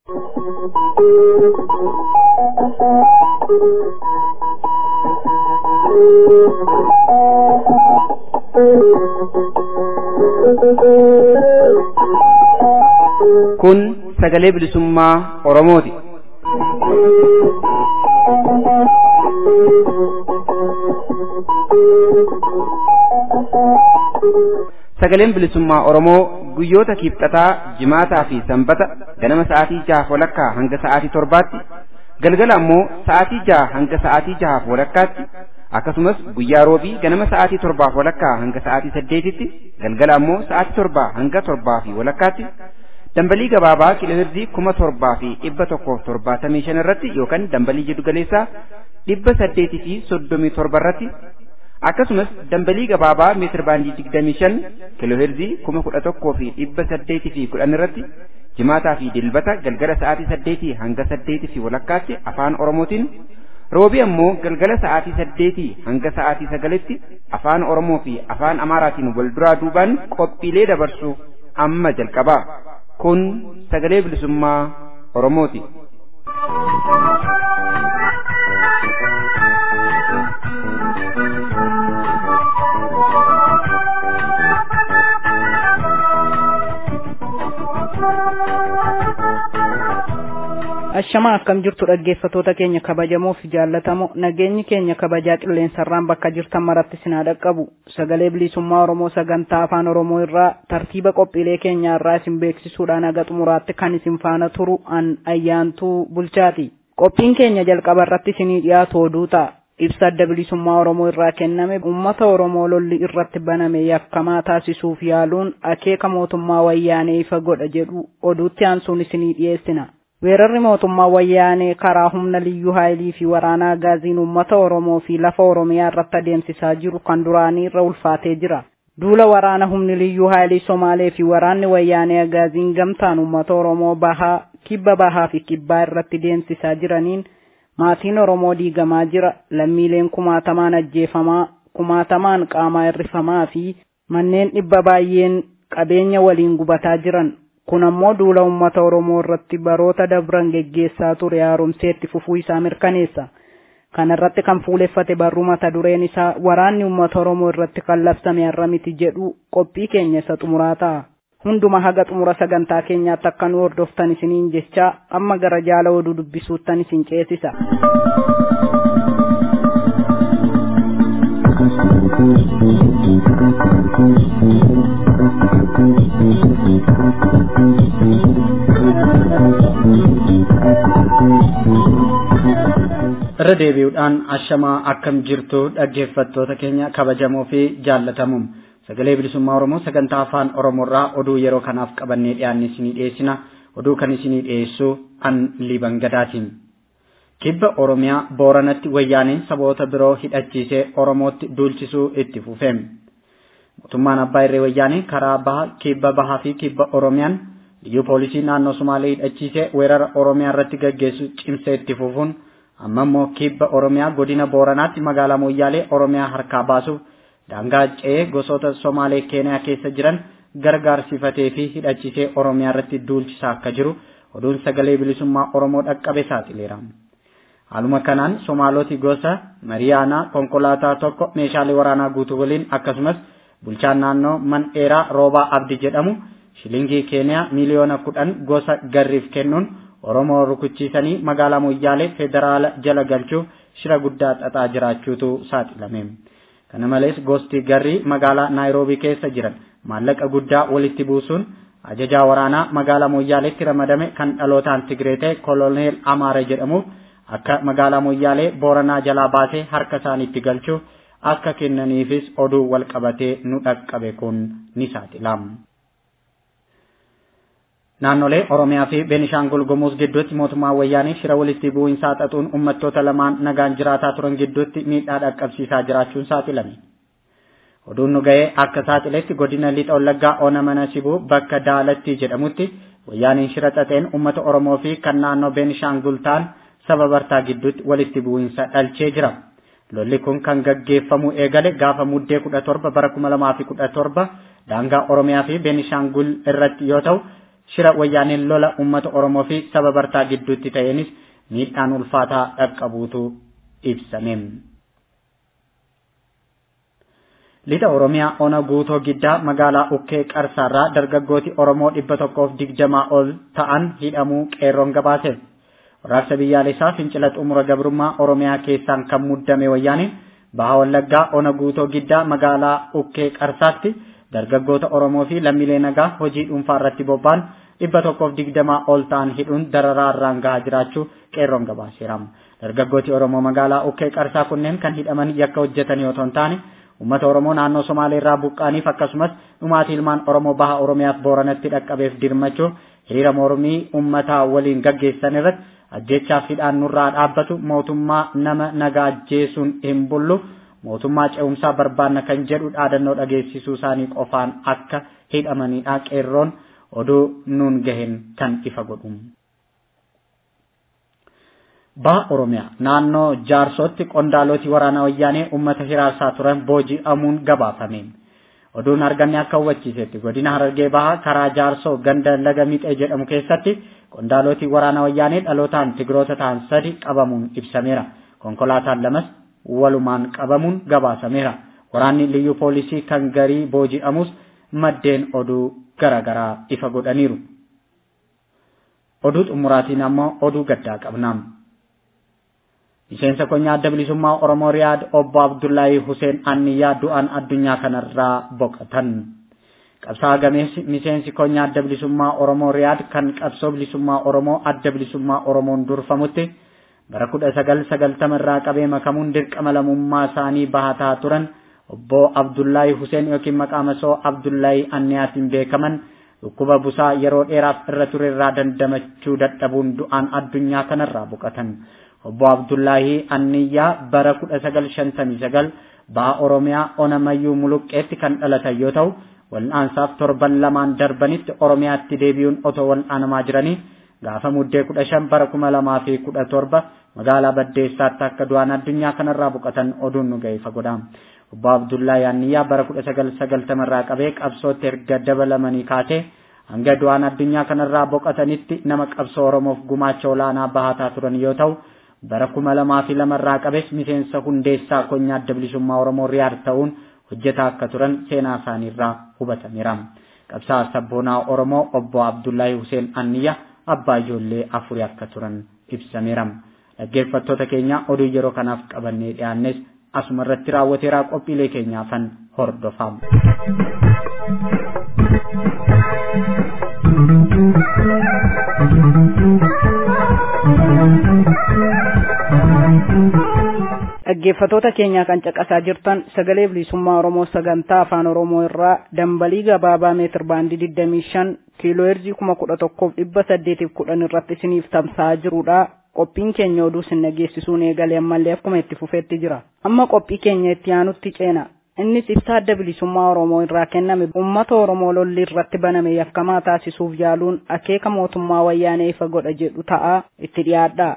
Kun sagalee bilisummaa Oromooti. Sagaleen bilisummaa Oromoo guyyoota kiibxataa, jimaataa fi sanbata ganama sa'aatii jahaaf walakkaa hanga sa'aatii torbaatti, galgala ammoo sa'aatii jaha hanga sa'aatii jahaaf walakkaatti, akkasumas guyyaa roobii ganama sa'aatii torbaaf walakkaa hanga sa'aatii saddeetitti, galgala ammoo sa'aatii torbaa hanga torbaa fi walakkaatti, dambalii gabaabaa kilohirzii kuma torbaa fi dhibba tokkoof torbaatamii shan irratti yookaan dambalii jiddu galeessaa dhibba saddeetii fi soddomii torba irratti akkasumas dambalii gabaabaa meetir baandii digdamii shan kilohirzii kuma kudha tokkoo fi dhibba saddeetii fi kudhan irratti jimaataa fi dilbata galgala sa'aatii saddeetii hanga saddeetii fi walakkaatti afaan oromootiin roobii ammoo galgala sa'aatii saddeetii hanga sa'aatii sagalitti afaan oromoo fi afaan amaaraatiin wal duraa duubaan qophiilee dabarsu amma jalqabaa kun sagalee bilisummaa oromooti. Ashamaa akkam jirtu dhaggeeffatoota keenya kabajamoo fi jaallatamoo nageenyi keenya kabajaa qilleensarraan bakka jirtan maratti sinaa dhaqqabu sagalee bilisummaa Oromoo sagantaa afaan Oromoo irraa tartiiba qophiilee keenyaa irraa isin beeksisuudhaan haga xumuraatti kan isin faana turu an ayyaantuu bulchaati. Qophiin keenya jalqaba irratti isinii dhiyaatu oduu ta'a. Ibsa adda bilisummaa Oromoo irraa kenname uummata Oromoo lolli irratti baname yakkamaa taasisuuf yaaluun akeeka mootummaa wayyaanee ifa godha jedhu oduutti aansuun isinii dhiyeessina. Weerarri mootummaa wayyaanee karaa humna liyyuu haayilii fi waraanaa gaaziin uummata Oromoo fi lafa Oromiyaa irratti adeemsisaa jiru kan duraanii irra ulfaatee jira. Duula waraana humni liyyuu haayilii Somaalee fi waraanni wayyaanee gaaziin gamtaan uummata Oromoo bahaa, kibba bahaa fi kibbaa irratti deemsisaa jiraniin maatiin Oromoo diigamaa jira. Lammiileen kumaatamaan ajjeefamaa, kumaatamaan qaamaa hirrifamaa fi manneen dhibba baay'een qabeenya waliin gubataa jiran. kun ammoo duula uummata Oromoo irratti baroota dabran geggeessaa ture haaromseetti fufuu isaa mirkaneessa. Kana irratti kan fuuleffate barruu mata dureen isaa waraanni uummata Oromoo irratti kan labsame har'a miti jedhu qophii keenya isa xumuraa ta'a. Hunduma haga xumura sagantaa keenyaatti akka nu hordoftan isiniin jechaa amma gara jaala oduu dubbisuuttan isin ceesisa. irra deebi'uudhaan ashamaa akkam jirtu dhaggeeffattoota keenya kabajamoo fi jaallatamuun sagalee bilisummaa oromoo sagantaa afaan oromoorraa oduu yeroo kanaaf qabannee dhiyaanne isinii dhiyeessina oduu kan isinii dhiyeessu an liban gadaatiin. kibba oromiyaa booranatti wayyaaneen saboota biroo hidhachiisee oromootti duulchisuu itti fufeem. mootummaan abbaa irree wayyaanee karaa baha kibba bahaa fi kibba oromiyaan liyyuu poolisii naannoo sumaalee hidhachiisee weerara oromiyaa irratti gaggeessu cimsee itti fufuun amma immoo kibba oromiyaa godina booranaatti magaalaa moyyaalee oromiyaa harkaa baasuuf daangaa ce'ee gosoota somaalee keeniyaa keessa jiran gargaarsifatee fi hidhachiisee oromiyaa irratti duulchisaa akka jiru oduun sagalee bilisummaa oromoo dhaqqabe saaxileera. Haaluma kanaan Somaaloti gosa Mariyaanaa konkolaataa tokko meeshaalee waraanaa guutuu waliin akkasumas bulchaan naannoo man dheeraa roobaa abdi jedhamu shilingii keeniyaa miliyoona kudhan gosa garriif kennuun Oromoo rukuchiisanii magaalaa Moyyaalee federaala jala galchuuf shira guddaa xaxaa jiraachuutu saaxilame. Kana malees gosti garrii magaalaa Naayiroobii keessa jiran maallaqa guddaa walitti buusuun ajajaa waraanaa magaalaa Moyyaaleetti ramadame kan dhalootaan Tigree ta'e Koloneel Amaara jedhamuuf akka magaalaa Moyyaalee Booranaa jalaa baasee harka isaaniitti galchuuf akka kennaniifis oduu wal qabatee nu dhaqqabe kun ni saaxilama. Naannolee Oromiyaa fi Beenishaangul Gumuz gidduutti mootummaan wayyaanee shira walitti bu'iinsaa xaxuun uummattoota lamaan nagaan jiraataa turan gidduutti miidhaa dhaqqabsiisaa jiraachuun saaxilame. Oduun nu ga'ee akka saaxiletti godina lixa wallaggaa ona mana sibuu bakka daalatti jedhamutti wayyaaniin shira xaxeen uummata Oromoo fi kan naannoo Beenishaangul ta'an saba bartaa gidduutti walitti bu'iinsa dhalchee jira. Lolli kun kan gaggeeffamu eegale gaafa muddee kudha torba bara kuma lamaa fi kudha torba daangaa Oromiyaa fi Beenishaangul irratti yoo ta'u shira wayyaaneen lola uummata Oromoo fi saba bartaa gidduutti ta'eenis miidhaan ulfaataa dhaqqabuutu ibsame. Lixa Oromiyaa ona guutoo giddaa magaalaa Ukkee Qarsaarraa dargaggooti Oromoo dhibba tokkoof digdamaa ol ta'an hidhamuu qeerroon gabaase. Waraabsa biyyaalessaa fincila xumura gabrummaa Oromiyaa keessaan kan muddame wayyaaniin baha wallaggaa ona guutoo giddaa magaalaa Ukkee Qarsaatti dargaggoota Oromoo fi lammiilee nagaa hojii dhuunfaa irratti bobba'an dhibba tokkoof digdamaa ol ta'an hidhuun dararaa irraan gahaa jiraachuu qeerroon gabaaseera. Dargaggooti Oromoo magaalaa Ukkee Qarsaa kunneen kan hidhaman yakka hojjetan yoo ta'an uummata Oromoo naannoo Somaalee irraa buqqaaniif akkasumas dhumaatii ilmaan Oromoo baha Oromiyaaf Booranatti dhaqqabeef dirmachuu hiriira mormii uummataa waliin gaggeessan irratti ajjeechaaf hidhaan nurraa dhaabbatu mootummaa nama nagaa ajjeesuun hin bullu mootummaa ce'umsaa barbaanna kan jedhu dhaadannoo dhageessisuu isaanii qofaan akka hidhamanidha qeerroon oduu nuun gahen kan ifa godhu. Baha Oromiyaa naannoo jaarsootti qondaaloti waraana wayyaanee uummata hiraarsaa turan booji'amuun gabaafame. Oduun arganne akka hubachiisetti godina Harargee Bahaa karaa jaarsoo ganda laga Mixee jedhamu keessatti qondaaloti waraana wayyaanee dhalootaan tigiroota ta'an sadi qabamuun ibsameera. Konkolaataan lamas walumaan qabamuun gabaasameera. Waraanni liyyuu poolisii kan garii booji'amus maddeen oduu garaagaraa ifa godhaniiru. Oduu xumuraatiin ammoo oduu gaddaa qabnaam. Miseensa konyaa adda bilisummaa Oromoo Riyaad obbo Abdullaahi Huseen Anniyyaa du'aan addunyaa kanarraa boqotan. Qabsaa gameessi miseensi konyaa adda bilisummaa Oromoo Riyaad kan qabsoo bilisummaa Oromoo adda bilisummaa Oromoon durfamutti bara kudha sagal sagaltama irraa qabee makamuun dirqama lammummaa isaanii bahataa turan obbo Abdullaahi Huseen yookiin maqaa masoo Abdullaahi Anniyaatiin beekaman dhukkuba busaa yeroo dheeraaf irra ture irraa dandamachuu dadhabuun du'aan addunyaa kanarraa boqotan. obbo Abdullaahi Anniyyaa bara kudha sagal shantamii sagal baha Oromiyaa ona mayyuu muluqqeetti kan dhalatan yoo ta'u wal'aansaaf torban lamaan darbanitti Oromiyaatti deebi'uun otoo wal'aanamaa jiranii gaafa muddee kudha shan bara kuma lamaa fi kudha torba magaalaa Baddeessaatti akka du'aan addunyaa kanarraa boqotan oduun nu ga'e fagoodha. Obbo Abdullaahi Anniyyaa bara kudha sagal sagaltamarraa qabee qabsootti erga dabalamanii kaasee hanga du'aan addunyaa kanarraa boqotanitti nama qabsoo Oromoof gumaacha olaanaa bahataa turan yoo ta'u bara kuma lamaa fi lamarraa qabes miseensa hundeessaa konyaa adda bilisummaa Oromoo Riyaad ta'uun hojjetaa akka turan seenaa isaaniirraa hubatameera. Qabsaa sabboonaa Oromoo obbo Abdullaahi Huseen Anniyya abbaa ijoollee afurii akka turan ibsameera. Dhaggeeffattoota keenya oduu yeroo kanaaf qabannee dhiyaannes asuma irratti raawwateeraa qophiilee keenyaafan hordofaa. dhaggeeffatoota keenyaa kan caqasaa jirtan sagalee bilisummaa oromoo sagantaa afaan oromoo irraa dambalii gabaabaa meetir baandii 25 kiiloo heerzii 11,810 irratti isiniif tamsa'aa jirudha. Qophiin keenya oduu isin dhageessisuun eegalee ammallee akkuma itti fufeetti jira. Amma qophii keenya itti aanutti ceena. Innis ibsa adda bilisummaa Oromoo irraa kenname uummata Oromoo lolli irratti baname yakkamaa taasisuuf yaaluun akeeka mootummaa wayyaanee ifa godha jedhu ta'a itti dhiyaadha.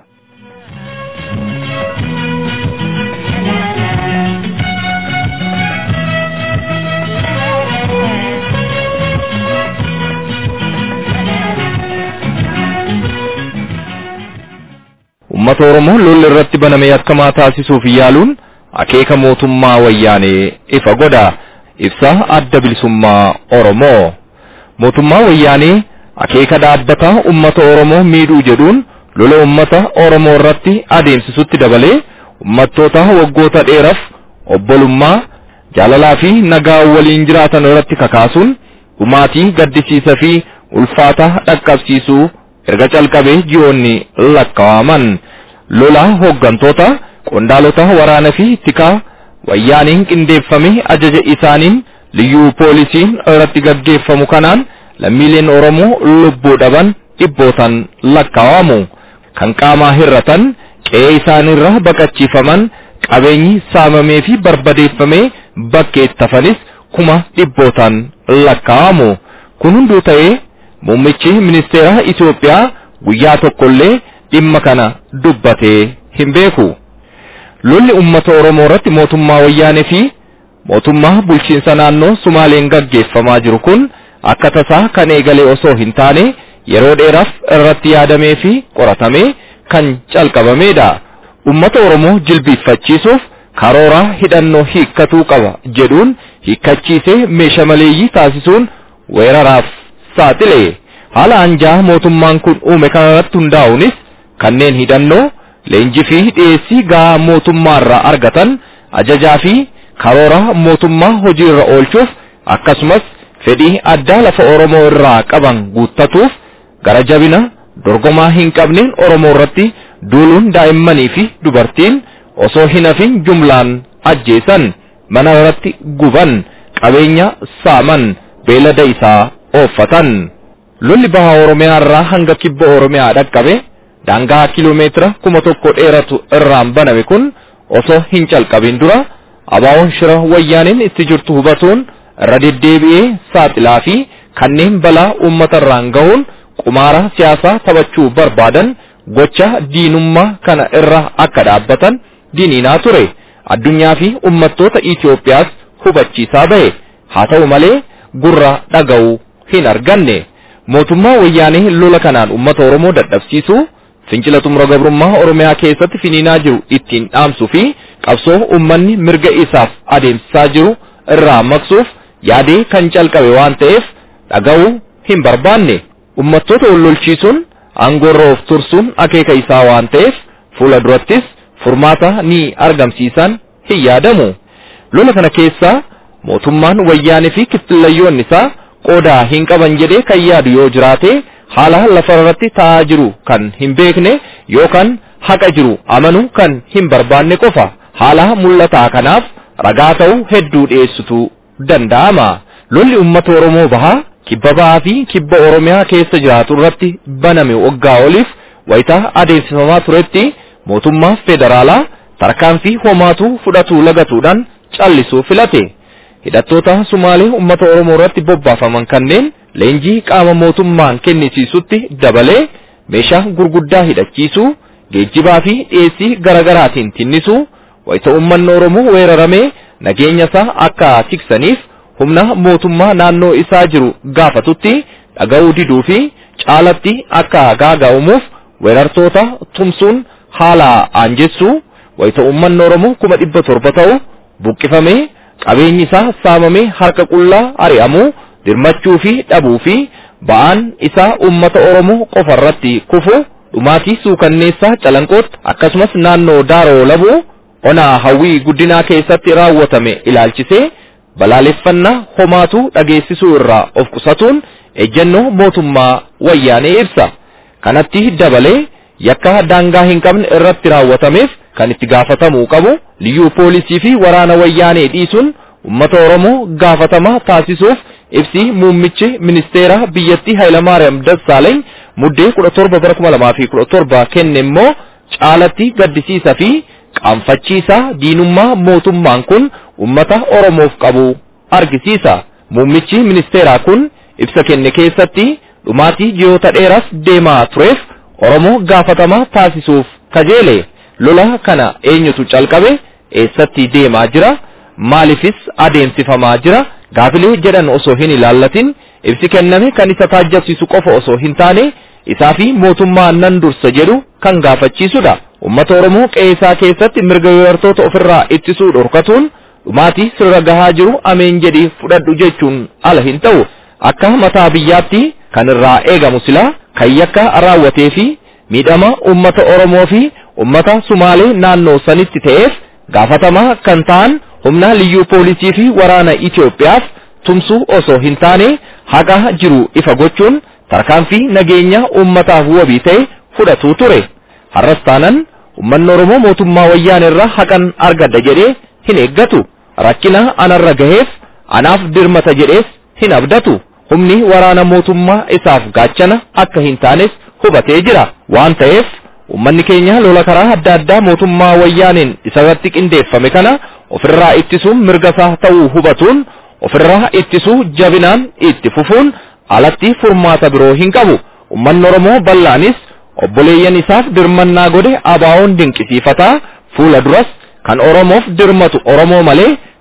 Uummata Oromoo lolli irratti baname yakkamaa taasisuuf yaaluun akeeka mootummaa wayyaanee ifa godha. Ibsa adda bilisummaa Oromoo. Mootummaa wayyaanee akeeka dhaabbataa uummata Oromoo miidhuu jedhuun lola uummata Oromoo irratti adeemsisutti dabalee uummattoota waggoota dheeraaf obbolummaa jaalalaa fi nagaa waliin jiraatan irratti kakaasuun dhumaatii gaddisiisaa fi ulfaataa dhaqqabsiisuu erga calqabee ji'oonni lakkaawaman lola hooggantoota qondaalota waraana fi tikaa wayyaaniin qindeeffame ajaja isaaniin liyyuu poolisiin irratti gaggeeffamu kanaan lammiileen Oromoo lubbuu dhaban dhibbootan lakkaawamu kan qaamaa hirratan qe'ee isaaniirra baqachiifaman qabeenyi saamamee fi barbadeeffamee bakkeetti hafanis kuma dhibbootan lakkaawamu kun hunduu ta'ee muummichi ministeera Itoophiyaa guyyaa tokkollee dhimma kana dubbatee hin beeku. Lolli uummata Oromoo irratti mootummaa wayyaanee fi mootummaa bulchiinsa naannoo Sumaaleen gaggeeffamaa jiru kun akka tasaa kan eegale osoo hin taane yeroo dheeraaf irratti yaadamee fi qoratamee kan calqabamedha. Uummata Oromoo jilbiiffachiisuuf karooraa hidhannoo hiikkatuu qaba jedhuun hiikkachiisee meeshaa maleeyyii taasisuun weeraraaf saaxile. Haala anjaa mootummaan kun uume kanarratti hundaa'uunis kanneen hidhannoo leenjii fi dhiyeessii gahaa mootummaarraa argatan ajajaa fi karoora mootummaa hojiirra oolchuuf akkasumas fedhii addaa lafa Oromoo irraa qaban guuttatuuf gara jabina dorgomaa hin qabneen Oromoo irratti duuluun daa'immanii fi dubartiin osoo hin hafin jumlaan ajjeesan mana irratti guban qabeenya saaman beelada isaa ooffatan. Lolli baha Oromiyaa irraa hanga kibba Oromiyaa dhaqqabe daangaa kiiloomeetira kuma tokko dheeratu irraan baname kun osoo hin calqabin dura abaawoon shira wayyaaniin itti jirtu hubatuun irra deddeebi'ee saaxilaa fi kanneen balaa uummata irraan gahuun qumaara siyaasaa taphachuu barbaadan gocha diinummaa kana irra akka dhaabbatan diiniinaa ture addunyaa fi ummattoota Itoophiyaas hubachiisaa bahe haa ta'u malee gurra dhaga'uu hin arganne mootummaa wayyaanee lola kanaan ummata Oromoo dadhabsiisuu fincila xumura gabrummaa Oromiyaa keessatti finiinaa jiru ittiin dhaamsuu fi qabsoo ummanni mirga isaaf adeemsisaa jiru irraa maqsuuf yaadee kan calqabe waan ta'eef dhaga'uu hin barbaanne ummattoota wallolchiisuun aangoorra of tursuun akeeka isaa waan ta'eef fuula durattis furmaata ni argamsiisan hin yaadamu. Lola kana keessaa mootummaan wayyaanee fi kittillayyoonni isaa qooda hin qaban jedhee kan yaadu yoo jiraate haala lafa irratti ta'aa jiru kan hin beekne yookaan haqa jiru amanuu kan hin barbaanne qofa haala mul'ataa kanaaf ragaa ta'uu hedduu dhiyeessitu danda'ama. Lolli uummata Oromoo bahaa kibba bahaa fi kibba Oromiyaa keessa jiraatu irratti baname waggaa oliif wayitaa adeemsifamaa turetti mootummaa federaalaa tarkaanfii homaatu fudhatuu lagatuudhaan callisuu filate. Hidhattoota Sumaalee uummata Oromoo irratti bobbaafaman kanneen leenjii qaama mootummaan kennisiisutti dabalee meeshaa gurguddaa hidhachiisuu geejjibaa fi dhiyeessii garaagaraatiin tinnisuu wayita uummanni Oromoo weeraramee nageenya isaa akka tiksaniif humna mootummaa naannoo isaa jiru gaafatutti dhaga'uu diduu fi caalatti akka gaaga'amuuf weerartoota tumsuun haala aanjessuu wayita uummanni Oromoo kuma dhibba torba ta'u buqqifamee qabeenyi isaa saamamee harka qullaa ari'amuu dirmachuu fi dhabuu fi ba'aan isaa uummata Oromoo qofa irratti kufu dhumaatii suukanneessaa calanqootti akkasumas naannoo daaroo labuu onaa hawwii guddinaa keessatti raawwatame ilaalchisee balaaleffannaa homaatu dhageessisuu irraa of qusatuun ejjennoo mootummaa wayyaanee ibsa. Kanatti dabalee yakka daangaa hin qabne irratti raawwatameef kan itti gaafatamuu qabu liyyuu poolisii fi waraana wayyaanee dhiisuun uummata Oromoo gaafatamaa taasisuuf ibsi muummichi ministeera biyyattii Hayilamaariyaam Dassaaleeny muddee 17 bara 2017 kenne immoo caalatti gaddisiisa fi qaanfachiisaa diinummaa mootummaan kun uummata Oromoof qabu argisiisa. Muummichi ministeeraa kun ibsa kenne keessatti dhumaatii ji'oota dheeraas deemaa tureef Oromoo gaafatamaa taasisuuf kajeele. Lola kana eenyutu calqabe eessatti deemaa jira maaliifis adeemsifamaa jira gaafilee jedhan osoo hin ilaallatin ibsi kenname kan isa taajjabsiisu qofa osoo hin taane isaa fi mootummaa nan dursa jedhu kan gaafachiisudha. Uummata Oromoo qe'ee keessatti mirga weerartoota ofirraa ittisuu dhorkatuun dhumaatii sirra gahaa jiru ameen jedhii fudhadhu jechuun ala hin ta'u. Akka mataa biyyaatti kan irraa eegamu silaa kan yakka raawwatee fi miidhama uummata Oromoo fi uummata Sumaalee naannoo sanitti ta'eef gaafatamaa kan ta'an humna liyyuu poolisii fi waraana Itoophiyaaf tumsuu osoo hin taane haqa jiru ifa gochuun tarkaanfii nageenya uummataaf wabii ta'e fudhatuu ture. Har'as taanan uummanni Oromoo mootummaa wayyaan irraa haqan argadha jedhee hin eeggatu. Rakkina anarra gaheef anaaf dirmata jedhees hin abdatu. Humni waraana mootummaa isaaf gaachana akka hin taanes hubatee jira. Waan ta'eef uummanni keenya lola karaa adda addaa mootummaa wayyaaniin isarratti qindeeffame kana ofirraa ittisuun mirga isaa ta'uu hubatuun ofirraa ittisuu jabinaan itti fufuun alatti furmaata biroo hin qabu. Uummanni Oromoo bal'aanis obboleeyyan isaaf dirmannaa godhe abaawoon dinqisiifataa fuula duras kan Oromoof dirmatu Oromoo malee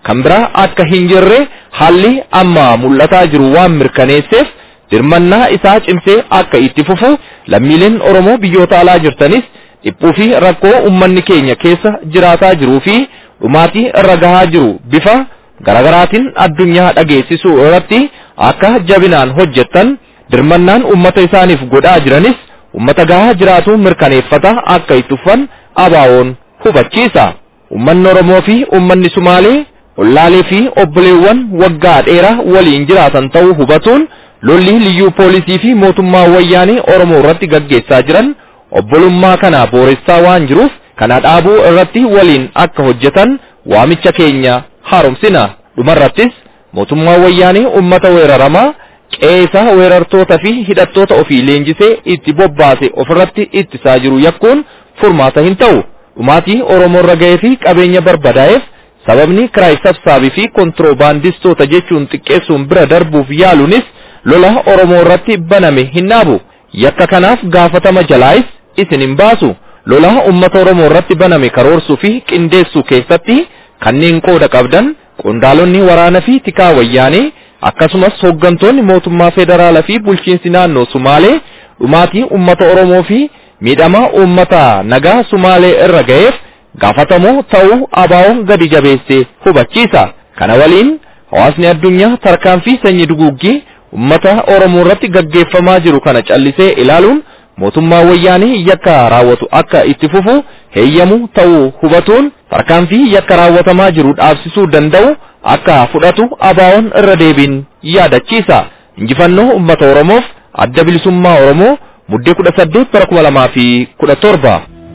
kan biraa akka hin jirre haalli amma mul'ataa jiru waan mirkaneesseef dirmannaa isaa cimsee akka itti fufu lammiileen Oromoo biyyoota alaa jirtanis dhiphuu fi rakkoo uummanni keenya keessa jiraataa jiruu fi dhumaatii irra gahaa jiru bifa garaagaraatiin addunyaa dhageessisuu irratti akka jabinaan hojjettan dirmannaan uummata isaaniif godhaa jiranis uummata gahaa jiraatu mirkaneeffata akka itti fufan abaawoon hubachiisa. Uummanni Oromoo fi uummanni Sumaalee ollaalee fi obboleewwan waggaa dheeraa waliin jiraatan ta'uu hubatuun lolli liyyuu poolisii fi mootummaa wayyaanii Oromoo irratti gaggeessaa jiran obbolummaa kana booressaa waan jiruuf kana dhaabuu irratti waliin akka hojjetan waamicha keenya haaromsina. Dhumarrattis mootummaa wayyaanii uummata weeraramaa qeesa weerartoota fi hidhattoota ofii leenjisee itti bobbaase ofirratti ittisaa jiru yakkuun furmaata hin ta'u. Dhumaatii Oromoo irra ga'ee fi qabeenya barbadaa'eef sababni kiraay sabsaabii fi kontiroobaandistoota jechuun xiqqeessuun bira darbuuf yaaluunis lola Oromoo irratti baname hin dhaabu. Yakka kanaaf gaafatama jalaayis isin hin baasu. Lola uummata Oromoo irratti baname karoorsuu fi qindeessuu keessatti kanneen qooda qabdan qondaalonni waraana fi tikaa wayyaanee akkasumas hooggantoonni mootummaa federaalaa fi bulchiinsi naannoo Sumaalee dhumaatii uummata Oromoo fi miidhama uummata nagaa Sumaalee irra ga'eef gaafatamoo ta'uu abaawoon gadi jabeessee hubachiisa. Kana waliin hawaasni addunyaa tarkaanfii sanyii duguuggii uummata Oromoo irratti gaggeeffamaa jiru kana callisee ilaaluun mootummaa wayyaanii yakka raawwatu akka itti fufu heeyyamu ta'uu hubatuun tarkaanfii yakka raawwatamaa jiru dhaabsisuu danda'u akka fudhatu abaawoon irra deebiin yaadachiisa. Injifannoo uummata Oromoof adda bilisummaa Oromoo muddee kudha saddeet bara kuma lamaa fi kudha torba.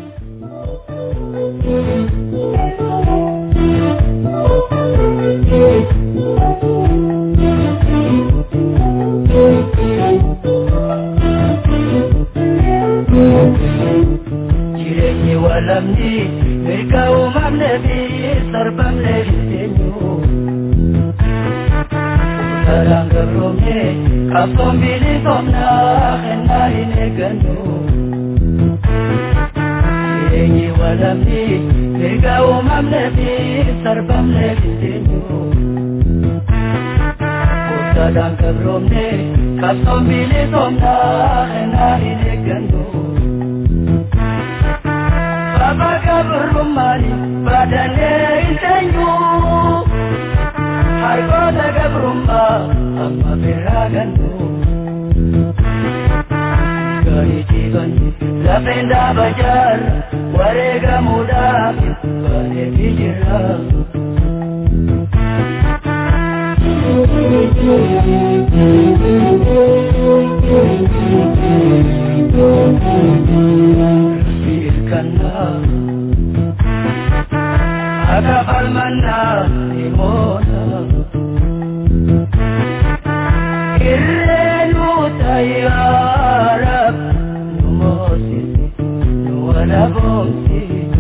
Jireenyi walamni mirga uumamne fi sarbamne jireenyu. Saraan gabroomne qabsoon bilisomnaa kennaa hin eeggannu. Jireenyi walamni mirga uumamne fi sarbamne jireenyu. Saraan gabroomne qabsoon bilisomnaa kennaa hin eeggannu. Baba gabrummaani baadalee hin teenyu. Hargoota gabrummaa amma biraa gannu. Gaarii jiban lafeen dhaaba jaarra wareegamuudhaaf bareedii jira. Hirkannaa akka falmannaa ni moona. Irreenu tayyaara nu moosisi nu walaboomsi.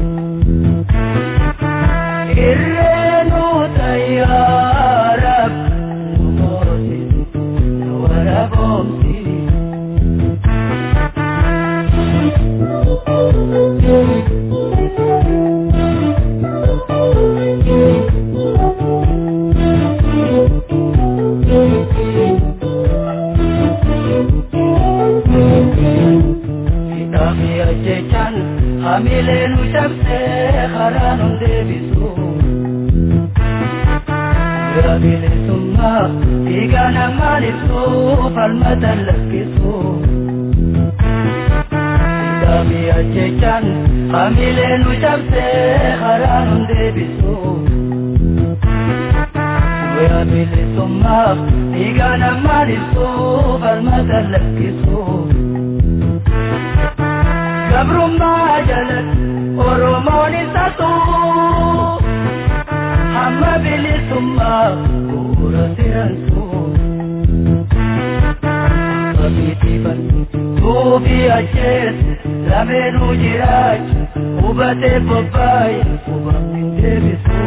Irreenu tayyaara nu moosisi nu walaboomsi. Kitaabi ajjechaan hamilee nu cabsee karaa nu deebisu. Bira bilisummaa dhiigaa namaan ibsu falmata lakkisu. Kitaabi ajjechaan hamilee nu cabsee karaa nu deebisu. Bira bilisummaa dhiigaa namaan ibsu falmata lakkisu. Gabrummaa jalatti Oromoon isa tuu hamma bilisummaa bu'uura siransu. Babiitiifan tuufi ajjeesu lameenuu jiraachu hubatee bobbaaye hubamni deebisu.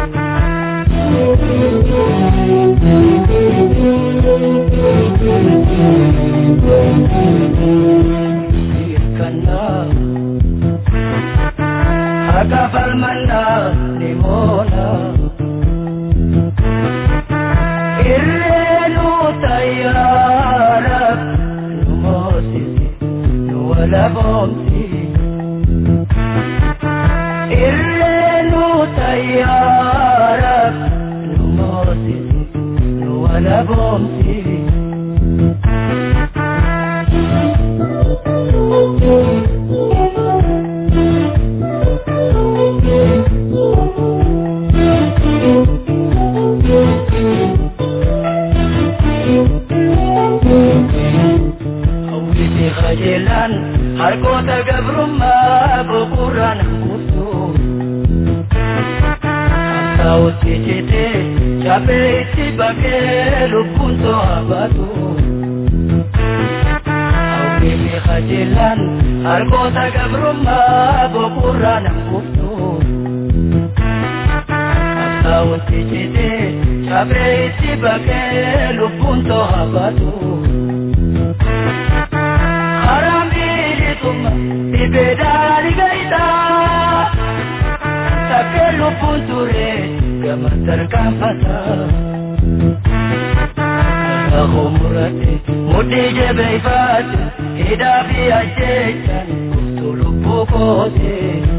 Hirkannaa akka falmannaa ni moona. irreenu tayyaara nu moosisi nu walaboomsi irreenu tayyaara nu moosisi nu walaboomsi hawwisi qajeelaan harkoota gabrummaa boqorraan hanquftu hamsaa'utti citee cabee itti bakee lubbuun to'a baatu hawwisi qajeelaan harkoota gabrummaa boqorraan hanquftu hamsaa'utti citee cabee itti bakee lubbuun to'a baatu. harambiritumma ibedaali gaita takke lubbuun ture gama tarkaanfata Ako murate mudhii jabeeffate hidhaa fi ajjechaan kuftu lubbuu koote.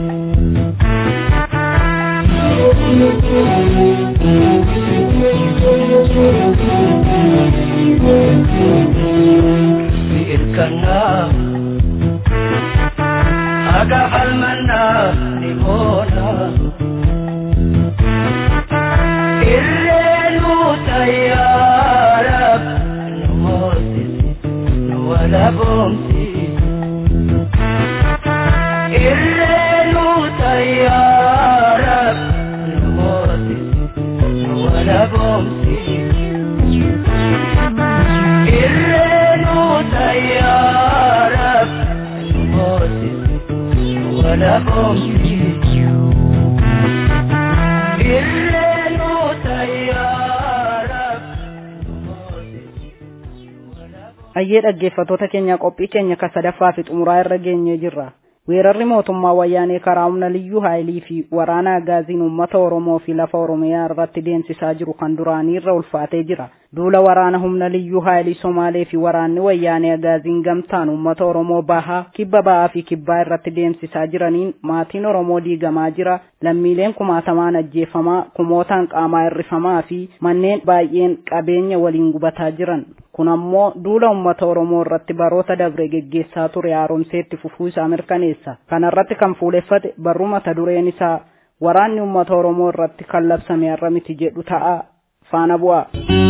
Irkannaa akka falmannaa ni boona. Irreenu tayyaara nu moosisi nu walaboomsi. Irreenu tayyaara nu moosisi nu walaboomsi. Irreenu tayyaara nu moosisi nu walaboomsi. Irreenu tayyaara nu moosisi nu walaboomsi. Ayyee dhaggeeffattoota keenya qophii keenya ka sadaffaa fi xumuraa irra geenyee jirra. Weerarri mootummaa wayyaanee karaa humna liyyuu haayilii fi waraana agaaziin uummata Oromoo fi lafa Oromiyaa irratti deemsisaa jiru kan duraanii irra ulfaatee jira. Duula waraana humna liyyuu haayilii Somaalee fi waraanni wayyaanee agaaziin gamtaan uummata Oromoo bahaa, kibba ba'aa fi kibbaa irratti deemsisaa jiraniin maatiin Oromoo diigamaa jira. Lammiileen kumaatamaan ajjeefamaa, kumootaan qaamaa hirrifamaa fi manneen baay'een qabeenya waliin gubataa jiran. kun ammoo duula uummata oromoo irratti baroota dabre geggeessaa ture haaromseetti fufuu isaa mirkaneessa kana irratti kan fuuleffate barruu mata dureen isaa waraanni uummata oromoo irratti kan labsame har'a miti jedhu ta'a faana bu'a.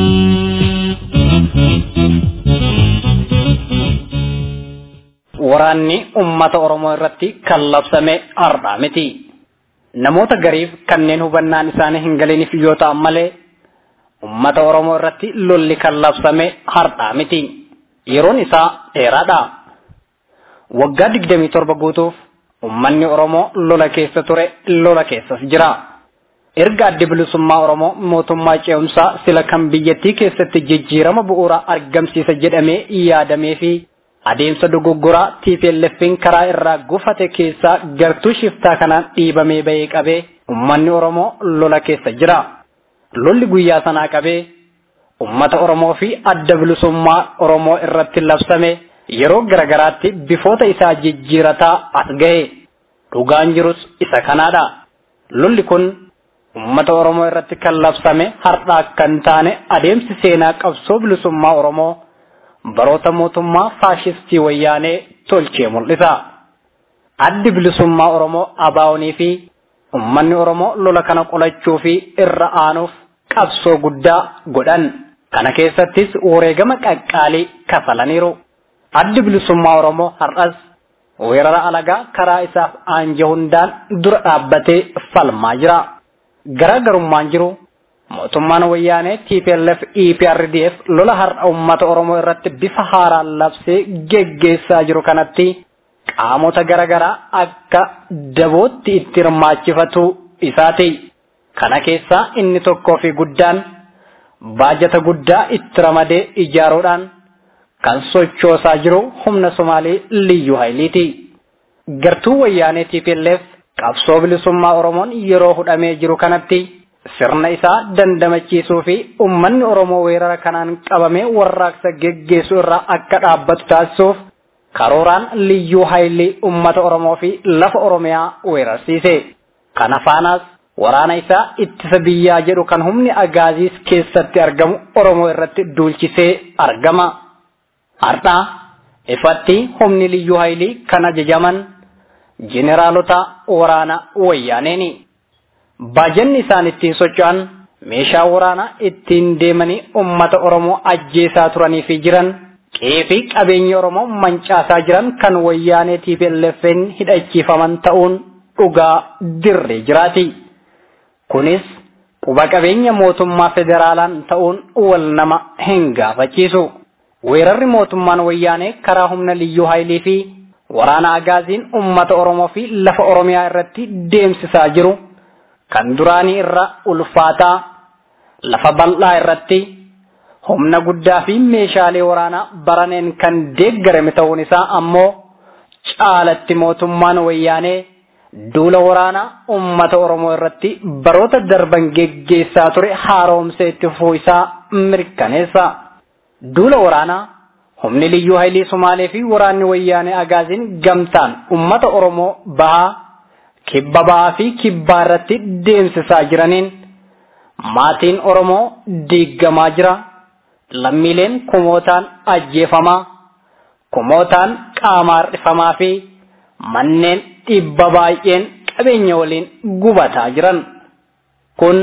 Waraanni uummata Oromoo irratti kan labsame har'a miti. Namoota gariif kanneen hubannaan isaanii hin galiniif yoo ta'an malee ummata Oromoo irratti lolli kan labsame har'a miti. Yeroon isaa dheeraadha. Waggaa digdamii torba guutuuf ummanni Oromoo lola keessa ture lola keessas jira. Erga addi bilisummaa Oromoo mootummaa ce'umsaa sila kan biyyattii keessatti jijjiirama bu'uuraa argamsiisa jedhamee yaadamee fi adeemsa dogoggoraa TPLF'n karaa irraa gufate keessaa gartuu shiftaa kanaan dhiibamee bahee qabee ummanni Oromoo lola keessa jira. lolli guyyaa sanaa qabee ummata Oromoo fi adda bilisummaa Oromoo irratti labsame yeroo garagaraatti bifoota isaa jijjiirataa as gahe dhugaan jirus isa kanaadha. Lolli kun ummata Oromoo irratti kan labsame har'aa kan taane adeemsi seenaa qabsoo bilisummaa Oromoo baroota mootummaa faashistii wayyaanee tolchee mul'isa. Addi bilisummaa Oromoo abaa'onii fi ummanni Oromoo lola kana qolachuu fi irra aanuuf qabsoo guddaa godhan kana keessattis wareegama qaqqaalii kafalaniiru addi bilisummaa oromoo har'as weerara alagaa karaa isaaf aanja hundaan dura dhaabbatee falmaa jira garaagarummaan jiru mootummaan wayyaanee TPLF EPRDF lola har'a ummata oromoo irratti bifa haaraan labsee geggeessaa jiru kanatti qaamota garaagaraa akka dabootti itti hirmaachifatu isaati. Kana keessaa inni tokkoo fi guddaan baajata guddaa itti ramadee ijaaruudhaan kan sochoosaa jiru humna Somaalii Liyyuu Hayiliiti. Gartuu wayyaanee TPLF qabsoo bilisummaa Oromoon yeroo hudhamee jiru kanatti sirna isaa dandamachiisuu fi ummanni Oromoo weerara kanaan qabamee warraaqsa geggeessu irraa akka dhaabbatu taasisuuf karooraan liyyuu haayilii ummata Oromoo fi lafa Oromiyaa weerarsiise. Kana faanaas waraana isaa ittisa biyyaa jedhu kan humni agaaziis keessatti argamu Oromoo irratti duulchisee argama. Har'aa ifatti humni liyyuu haayilii kan ajajaman jeneraalota waraana wayyaaneeni. Baajanni isaan ittiin socho'an meeshaa waraanaa ittiin deemanii ummata Oromoo ajjeesaa turanii fi jiran qe'ee fi qabeenya Oromoo mancaasaa jiran kan wayyaanee TPLF'n hidhachiifaman ta'uun dhugaa dirree jiraati. Kunis quba qabeenya mootummaa federaalaan ta'uun wal nama hin gaafachiisu. Weerarri mootummaan wayyaanee karaa humna liyyuu haayilii fi waraana agaaziin ummata Oromoo fi lafa Oromiyaa irratti deemsisaa jiru kan duraanii irra ulfaataa lafa bal'aa irratti humna guddaa fi meeshaalee waraanaa baraneen kan deeggarame ta'uun isaa ammoo caalatti mootummaan wayyaanee duula waraanaa ummata Oromoo irratti baroota darban geggeessaa ture haaromsee itti fufuu isaa mirkaneessa. Duula waraanaa humni liyyuu haayilii Sumaalee fi waraanni wayyaanee agaaziin gamtaan ummata Oromoo bahaa kibba bahaa fi kibbaa irratti deemsisaa jiraniin maatiin Oromoo diiggamaa jira. Lammiileen kumootaan ajjeefamaa, kumootaan qaamaa hir'ifamaa fi manneen dhibba baay'een qabeenya waliin gubataa jiran. Kun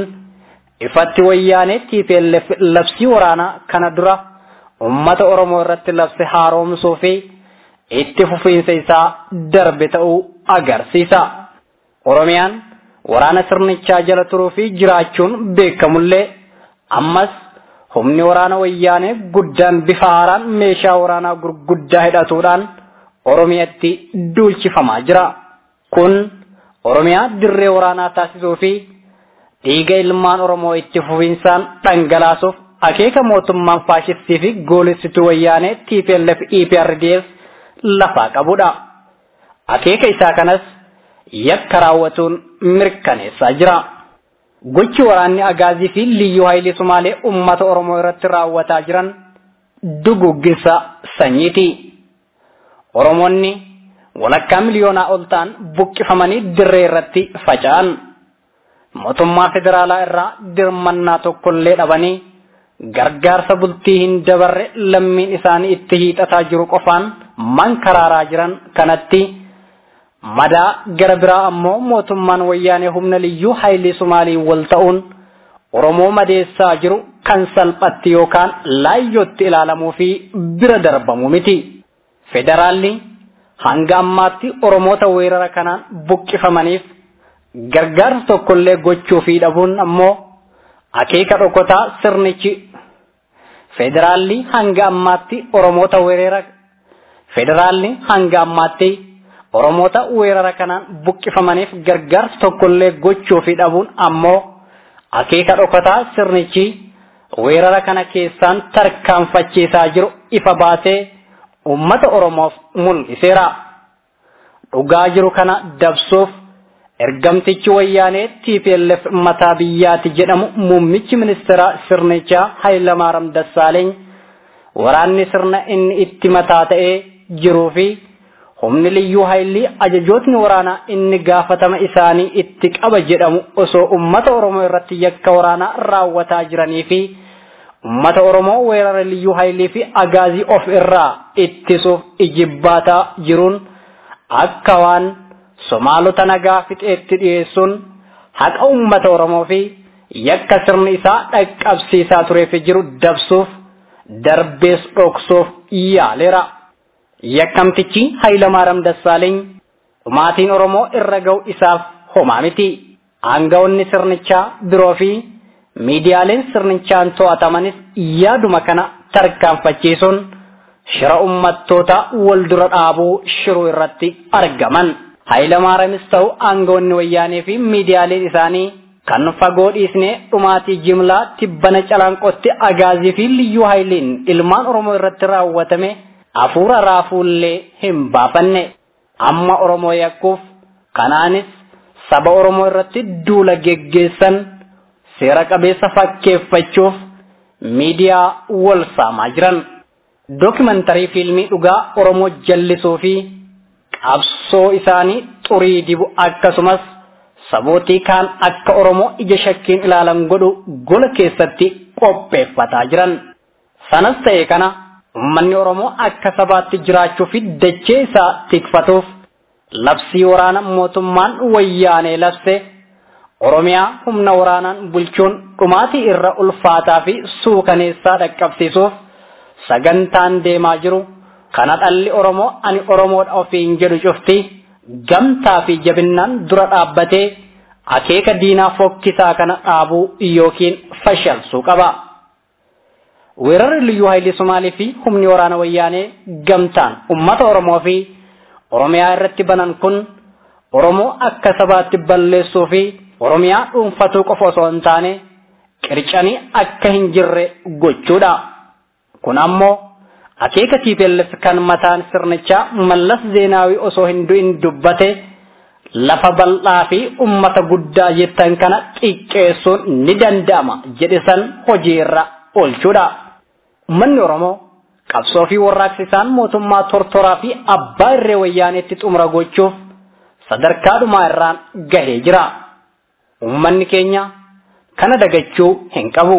ifatti wayyaanee TPLF labsii waraanaa kana dura ummata Oromoo irratti labse haaromsuu fi itti fufiinsa isaa darbe ta'uu agarsiisa. Oromiyaan waraana sirnichaa jala turuu fi jiraachuun beekamullee ammas humni waraana wayyaanee guddaan bifa haaraan meeshaa waraanaa gurguddaa hidhatuudhaan Oromiyaatti duulchifamaa jira. Kun Oromiyaa dirree waraanaa taasisuu fi dhiiga ilmaan Oromoo itti fufiinsaan dhangalaasuuf akeeka mootummaan faashistii fi goolessituu wayyaanee TPLF EPRDF lafaa qabudha. Akeeka isaa kanas yakka raawwatuun mirkaneessaa jira. Gochi waraanni agaazii fi liyyuu haayilii Sumaalee uummata Oromoo irratti raawwataa jiran dugugginsa sanyiiti. Oromoonni walakkaa miliyoonaa ol ta'an buqqifamanii dirree irratti faca'an. Mootummaa federaalaa irraa dirmannaa tokkollee dhabanii gargaarsa bultii hin dabarre lammiin isaanii itti hiixataa jiru qofaan mankaraaraa jiran kanatti madaa gara biraa ammoo mootummaan wayyaanee humna liyyuu haayilii Sumaalii wal ta'uun Oromoo madeessaa jiru kan salphatti yookaan laayyootti ilaalamuu fi bira darbamu miti. Federaalli hanga ammaatti Oromoota weerara kanaan buqqifamaniif gargaarsa tokkollee gochuu fi dhabuun ammoo akeeka dhokotaa sirnichi federaalli hanga ammaatti Oromoota weerara federaalli hanga ammaatti Oromoota weerara kanaan buqqifamaniif gargaarsa tokkollee gochuu fi dhabuun ammoo akeeka dhokataa sirnichi weerara kana keessaan tarkaanfachiisaa jiru ifa baasee ummata Oromoof mul'iseera. Dhugaa jiru kana dabsuuf ergamtichi wayyaanee TPLF mataa biyyaati jedhamu muummichi ministeera sirnichaa Hayilamaariyaam Dassaaleeny waraanni sirna inni itti mataa ta'ee jiruu fi humni liyyuu haayilii ajajootni waraanaa inni gaafatama isaanii itti qaba jedhamu osoo ummata Oromoo irratti yakka waraanaa raawwataa jiranii fi ummata Oromoo weerara liyyuu haayilii fi agaazii of irraa ittisuuf ijibbaataa jiruun akka waan Somaalota nagaa fixeetti dhiyeessuun haqa ummata Oromoo fi yakka sirni isaa dhaqqabsiisaa tureef jiru dabsuuf darbees dhoksuuf yaaleera. Yakkamtichi Hayilamaariyaam Dassaaleeny dhumaatiin Oromoo irra ga'u isaaf homaa miti. Aangawoonni sirnichaa biroo fi miidiyaaleen sirnichaan to'atamanis yaaduma kana tarkaanfachiisuun shira ummattoota wal dura dhaabuu shiruu irratti argaman. Hayilamaariyaamis ta'u aangawoonni wayyaanee fi miidiyaaleen isaanii kan fagoo dhiisnee dhumaatii jimlaa tibbana calaanqotti agaazii fi liyyuu haayiliin ilmaan Oromoo irratti raawwatame hafuura raafuullee hin baafanne amma Oromoo yakkuuf kanaanis saba Oromoo irratti duula geggeessan seera qabeessa fakkeeffachuuf miidiyaa wal saamaa jiran. Dookimantarii fiilmii dhugaa Oromoo jallisuu fi qabsoo isaanii xurii dibu akkasumas sabootii kaan akka Oromoo ija shakkiin ilaalan godhu gola keessatti qopheeffataa jiran. Sanas ta'e kana uummanni Oromoo akka sabaatti jiraachuu fi dachee isaa tikfatuuf labsii waraana mootummaan wayyaanee labse Oromiyaa humna waraanaan bulchuun dhumaatii irra ulfaataa fi suukaneessaa dhaqqabsiisuuf sagantaan deemaa jiru kana dhalli Oromoo ani Oromoodha ofiin jedhu cufti gamtaa fi jabinnaan dura dhaabbatee akeeka diinaa fokkisaa kana dhaabuu yookiin fashalsuu qaba. Weerarri liyyuu haayilii Somaalii fi humni waraana wayyaanee gamtaan uummata Oromoo fi Oromiyaa irratti banan kun Oromoo akka sabaatti balleessuu fi Oromiyaa dhuunfatuu qofa osoo hin taane qircanii akka hin jirre gochuudha. Kun ammoo akeeka TPLF kan mataan sirnichaa mallas zeenaawii osoo hin du'in dubbate lafa bal'aa fi ummata guddaa jettan kana xiqqeessuun ni danda'ama jedhe san hojiirra oolchuudha. Uummanni Oromoo qabsoo fi warraaqsisaan mootummaa tortoraa fi abbaa irree wayyaaneetti xumura gochuuf sadarkaa dhumaa irraan gahee jira. Uummanni keenya kana dagachuu hin qabu.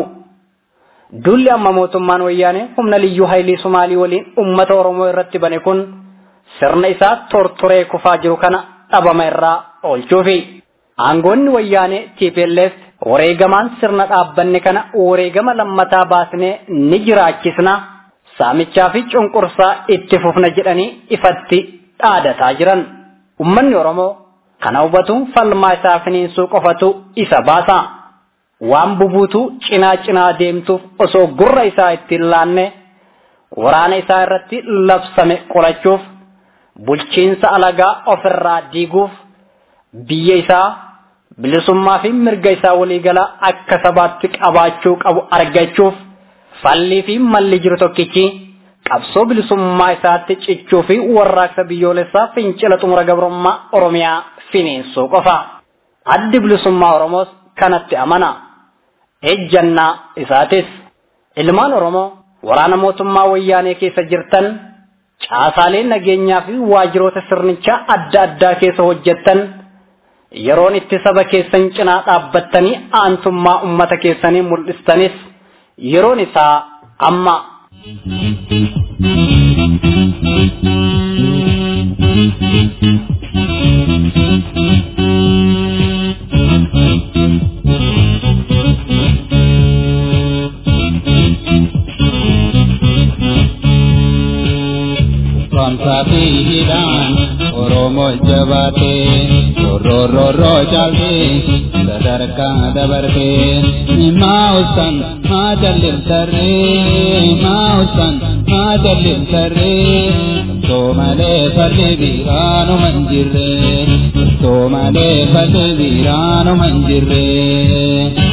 Dulli amma mootummaan wayyaanee humna liyyuu haayilii Sumaalii waliin uummata Oromoo irratti bane kun sirna isaa tortoree kufaa jiru kana dhabama irraa oolchuufi. Aangoonni wayyaanee TPLF wareegamaan sirna dhaabbanne kana wareegama lammataa baasnee ni jiraachisna saamichaa fi cunqursaa itti fufna jedhanii ifatti dhaadataa jiran. Uummanni Oromoo kana hubatuun falmaa isaa finiinsuu qofatu isa baasa. waan bubuutu cinaa cinaa deemtuuf osoo gurra isaa ittiin laanne waraana isaa irratti labsame qolachuuf bulchiinsa alagaa ofirraa diiguuf biyya isaa bilisummaa fi mirga isaa waliigalaa akka sabaatti qabaachuu qabu argachuuf fallii fi malli jiru tokkichi qabsoo bilisummaa isaatti cichuu fi warraaqsa biyyoolessaa fincila xumura gabrummaa oromiyaa finiinsuu qofa addi bilisummaa oromoos kanatti amana. ejjannaa isaatis ilmaan oromoo waraana mootummaa wayyaanee keessa jirtan caasaalee nageenyaa fi waajiroota sirnichaa adda addaa keessa hojjettan yeroon itti saba keessan cinaa dhaabbattanii aantummaa ummata keessanii mul'istanis yeroon isaa amma. safiidhaan oromoo jabaatee rorororoo caaltee sadarkaa dabartee maa usan maa jallimtarree maa usan maa jallimtarree too malee falli biraanuma hin jirre too malee falli biraanuma hin jirre.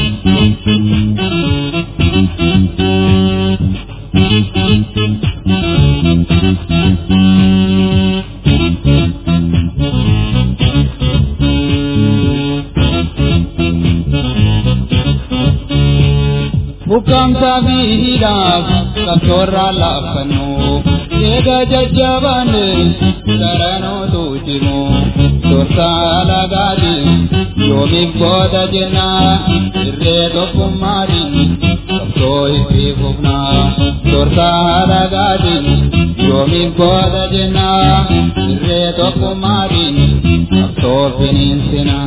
bukamsa miidhaaf qabsoorraa laaffannu eega jajjabaanne garanootu cimu torsaa lagaatiin yoomiif booda jenna irree tokkummaatiin qabsoo itti fufna torsaa lagaatiin yoomiif booda jenna irree tokkummaatiin qabsoo finiinsina.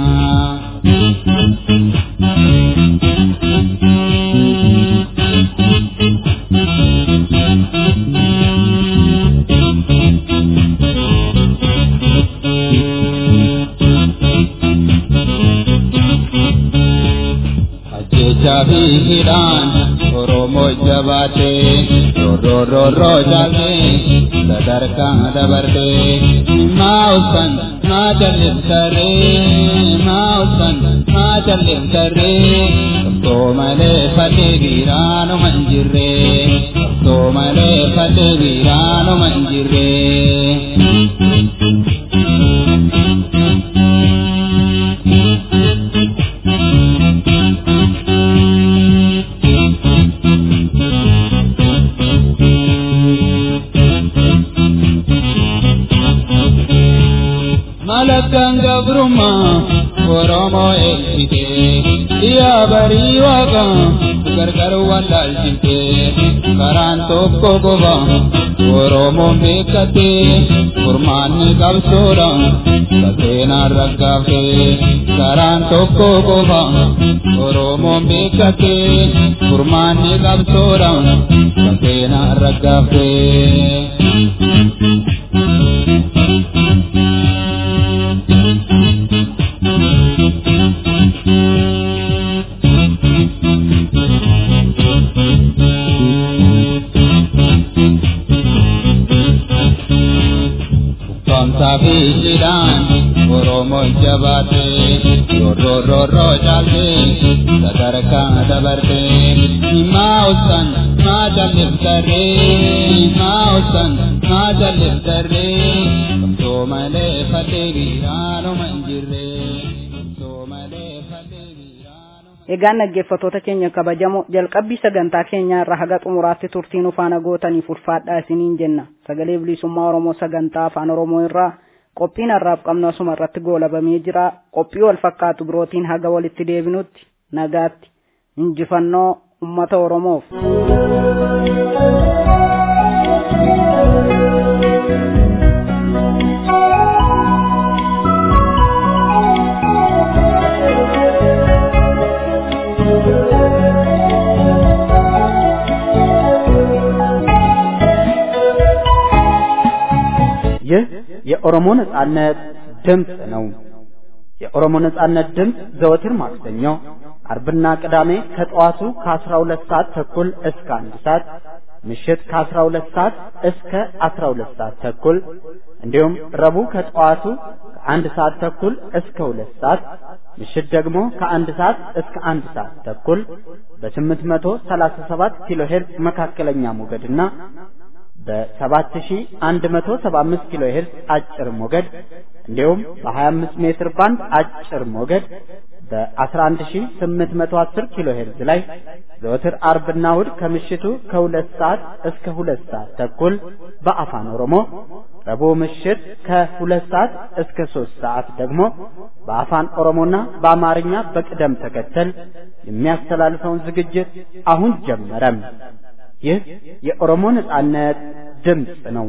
jabiidhaan oromoo jabaatee rorororoo jaaltee sadarkaa dabartee maa usan maa jallimtarree maa usan maa jallimtarree qabsoo malee falli biraanuma hin jirree qabsoo malee falli biraanuma hin jirree. mirgaan gabrummaa Oromoo eegsite yaa barii waaqa gargar wallaalchite karaan tokko qofa Oromoon beekate furmaanni qabsoodha saseenaan raggaafte karaan tokko qofa Oromoon beekate furmaanni qabsoodha saseenaan raggaafte. Sabiidhaan Oromoo jabaate rorororoo caalte sadarkaa dabarte maa usan maa jalliftarree maa usan maa jalliftarree kamtoo malee fatee biraanuma hin jirre kamtoo malee fatee biraanuma. Egaan dhaggeeffattoota keenya kabajamoo jalqabbii sagantaa keenyaa irraa haga xumuraatti turtiin ufaana gootaniif ulfaadhaa isiniin jenna sagalee bilisummaa Oromoo sagantaa afaan Oromoo irraa qophiin har'aaf qabnu asuma irratti goolabamee jira qophii wal fakkaatu birootiin haga walitti deebinutti nagaatti injifannoo ummata Oromoof. ይህ የኦሮሞ ነጻነት ድምፅ ነው። የኦሮሞ ነጻነት ድምፅ ዘወትር ማክሰኞ፣ አርብና ቅዳሜ ከጠዋቱ ከ12 ሰዓት ተኩል እስከ አንድ ሰዓት ምሽት ከ12 ሰዓት እስከ 12 ሰዓት ተኩል እንዲሁም ረቡዕ ከጠዋቱ ከአንድ ሰዓት ተኩል እስከ ሁለት ሰዓት ምሽት ደግሞ ከአንድ ሰዓት እስከ አንድ ሰዓት ተኩል በ837 ኪሎ ሄርዝ መካከለኛ ሞገድና በ7175 ኪሎ ሄርዝ አጭር ሞገድ እንዲሁም በ25 ሜትር ባንድ አጭር ሞገድ በ11810 ኪሎ ሄርዝ ላይ ዘወትር አርብና እሁድ ከምሽቱ ከሁለት ሰዓት እስከ ሁለት ሰዓት ተኩል በአፋን ኦሮሞ ረቡዕ ምሽት ከሁለት ሰዓት እስከ ሶስት ሰዓት ደግሞ በአፋን ኦሮሞና በአማርኛ በቅደም ተከተል የሚያስተላልፈውን ዝግጅት አሁን ጀመረም። ይህ የኦሮሞ ነጻነት ድምፅ ነው።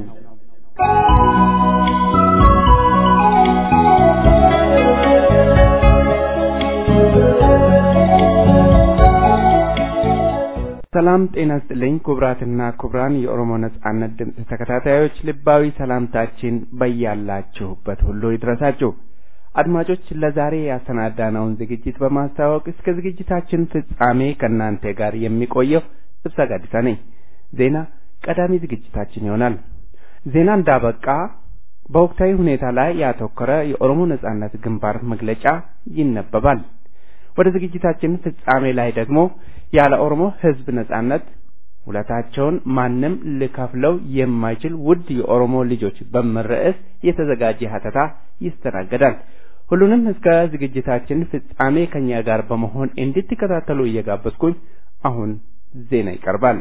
ሰላም ጤና ስጥልኝ ክቡራትና ክቡራን የኦሮሞ ነጻነት ድምፅ ተከታታዮች ልባዊ ሰላምታችን በያላችሁበት ሁሉ ይድረሳችሁ። አድማጮች ለዛሬ ያሰናዳነውን ዝግጅት በማስተዋወቅ እስከ ዝግጅታችን ፍጻሜ ከእናንተ ጋር የሚቆየው እብሳ ጋዲሳ ነኝ። ዜና ቀዳሚ ዝግጅታችን ይሆናል። ዜና እንዳበቃ በወቅታዊ ሁኔታ ላይ ያተኮረ የኦሮሞ ነጻነት ግንባር መግለጫ ይነበባል። ወደ ዝግጅታችን ፍጻሜ ላይ ደግሞ ያለ ኦሮሞ ሕዝብ ነጻነት ውለታቸውን ማንም ሊከፍለው የማይችል ውድ የኦሮሞ ልጆች በሚል ርዕስ የተዘጋጀ ሀተታ ይስተናገዳል። ሁሉንም እስከ ዝግጅታችን ፍጻሜ ከኛ ጋር በመሆን እንድትከታተሉ እየጋበዝኩኝ አሁን ዜና ይቀርባል።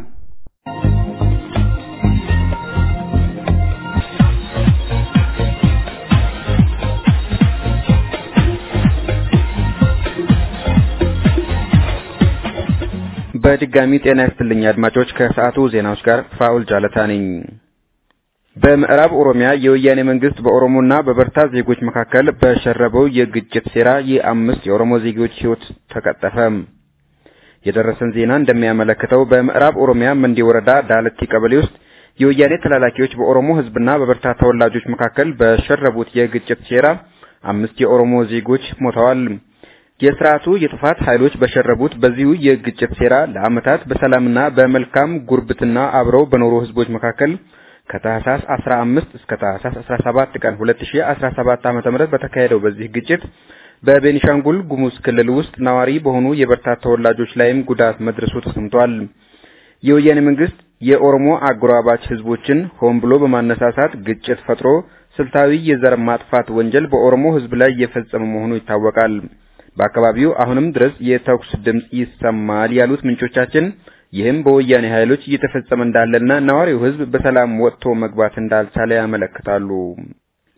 በድጋሚ ጤና ይስጥልኝ አድማጮች። ከሰዓቱ ዜናዎች ጋር ፋኡል ጃለታ ነኝ። በምዕራብ ኦሮሚያ የወያኔ መንግስት በኦሮሞና በበርታ ዜጎች መካከል በሸረበው የግጭት ሴራ የአምስት የኦሮሞ ዜጎች ሕይወት ተቀጠፈ። የደረሰን ዜና እንደሚያመለክተው በምዕራብ ኦሮሚያ መንዲ ወረዳ ዳለቲ ቀበሌ ውስጥ የወያኔ ተላላኪዎች በኦሮሞ ሕዝብና በበርታ ተወላጆች መካከል በሸረቡት የግጭት ሴራ አምስት የኦሮሞ ዜጎች ሞተዋል። የስርዓቱ የጥፋት ኃይሎች በሸረቡት በዚሁ የግጭት ሴራ ለዓመታት በሰላምና በመልካም ጉርብትና አብረው በኖሩ ህዝቦች መካከል ከታህሳስ 15 እስከ ታህሳስ 17 ቀን 2017 ዓ.ም በተካሄደው በዚህ ግጭት በቤኒሻንጉል ጉሙዝ ክልል ውስጥ ነዋሪ በሆኑ የበርታ ተወላጆች ላይም ጉዳት መድረሱ ተሰምቷል። የወያኔ መንግስት የኦሮሞ አጎራባች ህዝቦችን ሆን ብሎ በማነሳሳት ግጭት ፈጥሮ ስልታዊ የዘር ማጥፋት ወንጀል በኦሮሞ ህዝብ ላይ እየፈጸመ መሆኑ ይታወቃል። በአካባቢው አሁንም ድረስ የተኩስ ድምጽ ይሰማል ያሉት ምንጮቻችን ይህም በወያኔ ኃይሎች እየተፈጸመ እንዳለና ነዋሪው ህዝብ በሰላም ወጥቶ መግባት እንዳልቻለ ያመለክታሉ።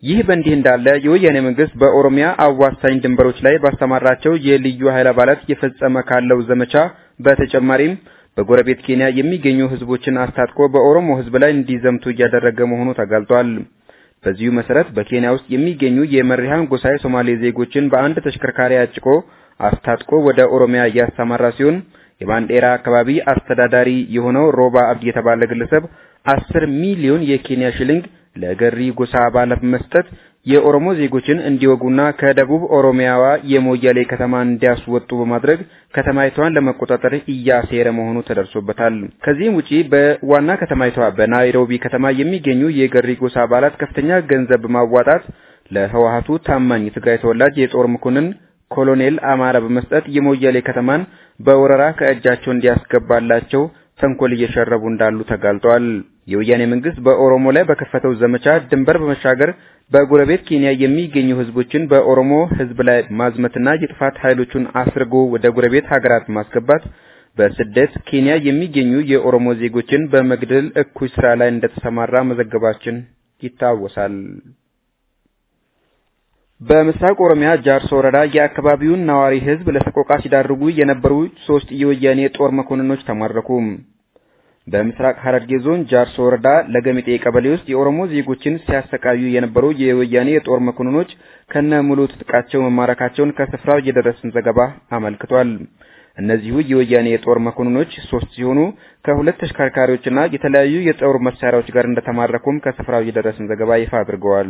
ይህ በእንዲህ እንዳለ የወያኔ መንግስት በኦሮሚያ አዋሳኝ ድንበሮች ላይ ባስተማራቸው የልዩ ኃይል አባላት የፈጸመ ካለው ዘመቻ በተጨማሪም በጎረቤት ኬንያ የሚገኙ ህዝቦችን አስታጥቆ በኦሮሞ ህዝብ ላይ እንዲዘምቱ እያደረገ መሆኑ ተጋልጧል። በዚሁ መሰረት በኬንያ ውስጥ የሚገኙ የመሪሃን ጎሳ የሶማሌ ዜጎችን በአንድ ተሽከርካሪ አጭቆ አስታጥቆ ወደ ኦሮሚያ እያሰማራ ሲሆን የባንዴራ አካባቢ አስተዳዳሪ የሆነው ሮባ አብዲ የተባለ ግለሰብ አስር ሚሊዮን የኬንያ ሽልንግ ለገሪ ጎሳ አባላት መስጠት የኦሮሞ ዜጎችን እንዲወጉና ከደቡብ ኦሮሚያዋ የሞያሌ ከተማ እንዲያስወጡ በማድረግ ከተማይቷን ለመቆጣጠር እያሴረ መሆኑ ተደርሶበታል። ከዚህም ውጪ በዋና ከተማይቷ በናይሮቢ ከተማ የሚገኙ የገሪ ጎሳ አባላት ከፍተኛ ገንዘብ በማዋጣት ለህወሀቱ ታማኝ የትግራይ ተወላጅ የጦር መኮንን ኮሎኔል አማራ በመስጠት የሞያሌ ከተማን በወረራ ከእጃቸው እንዲያስገባላቸው ተንኮል እየሸረቡ እንዳሉ ተጋልጧል። የወያኔ መንግስት በኦሮሞ ላይ በከፈተው ዘመቻ ድንበር በመሻገር በጎረቤት ኬንያ የሚገኙ ህዝቦችን በኦሮሞ ህዝብ ላይ ማዝመትና የጥፋት ኃይሎቹን አስርጎ ወደ ጎረቤት ሀገራት ማስገባት በስደት ኬንያ የሚገኙ የኦሮሞ ዜጎችን በመግደል እኩይ ስራ ላይ እንደተሰማራ መዘገባችን ይታወሳል። በምስራቅ ኦሮሚያ ጃርሶ ወረዳ የአካባቢውን ነዋሪ ህዝብ ለሰቆቃ ሲዳርጉ የነበሩ ሶስት የወያኔ ጦር መኮንኖች ተማረኩ። በምስራቅ ሐረርጌ ዞን ጃርሶ ወረዳ ለገሚጤ ቀበሌ ውስጥ የኦሮሞ ዜጎችን ሲያሰቃዩ የነበሩ የወያኔ የጦር መኮንኖች ከነ ሙሉ ትጥቃቸው መማረካቸውን ከስፍራው የደረሰን ዘገባ አመልክቷል። እነዚሁ የወያኔ የጦር መኮንኖች ሶስት ሲሆኑ ከሁለት ተሽከርካሪዎችና የተለያዩ የጦር መሳሪያዎች ጋር እንደተማረኩም ከስፍራው የደረሰን ዘገባ ይፋ አድርገዋል።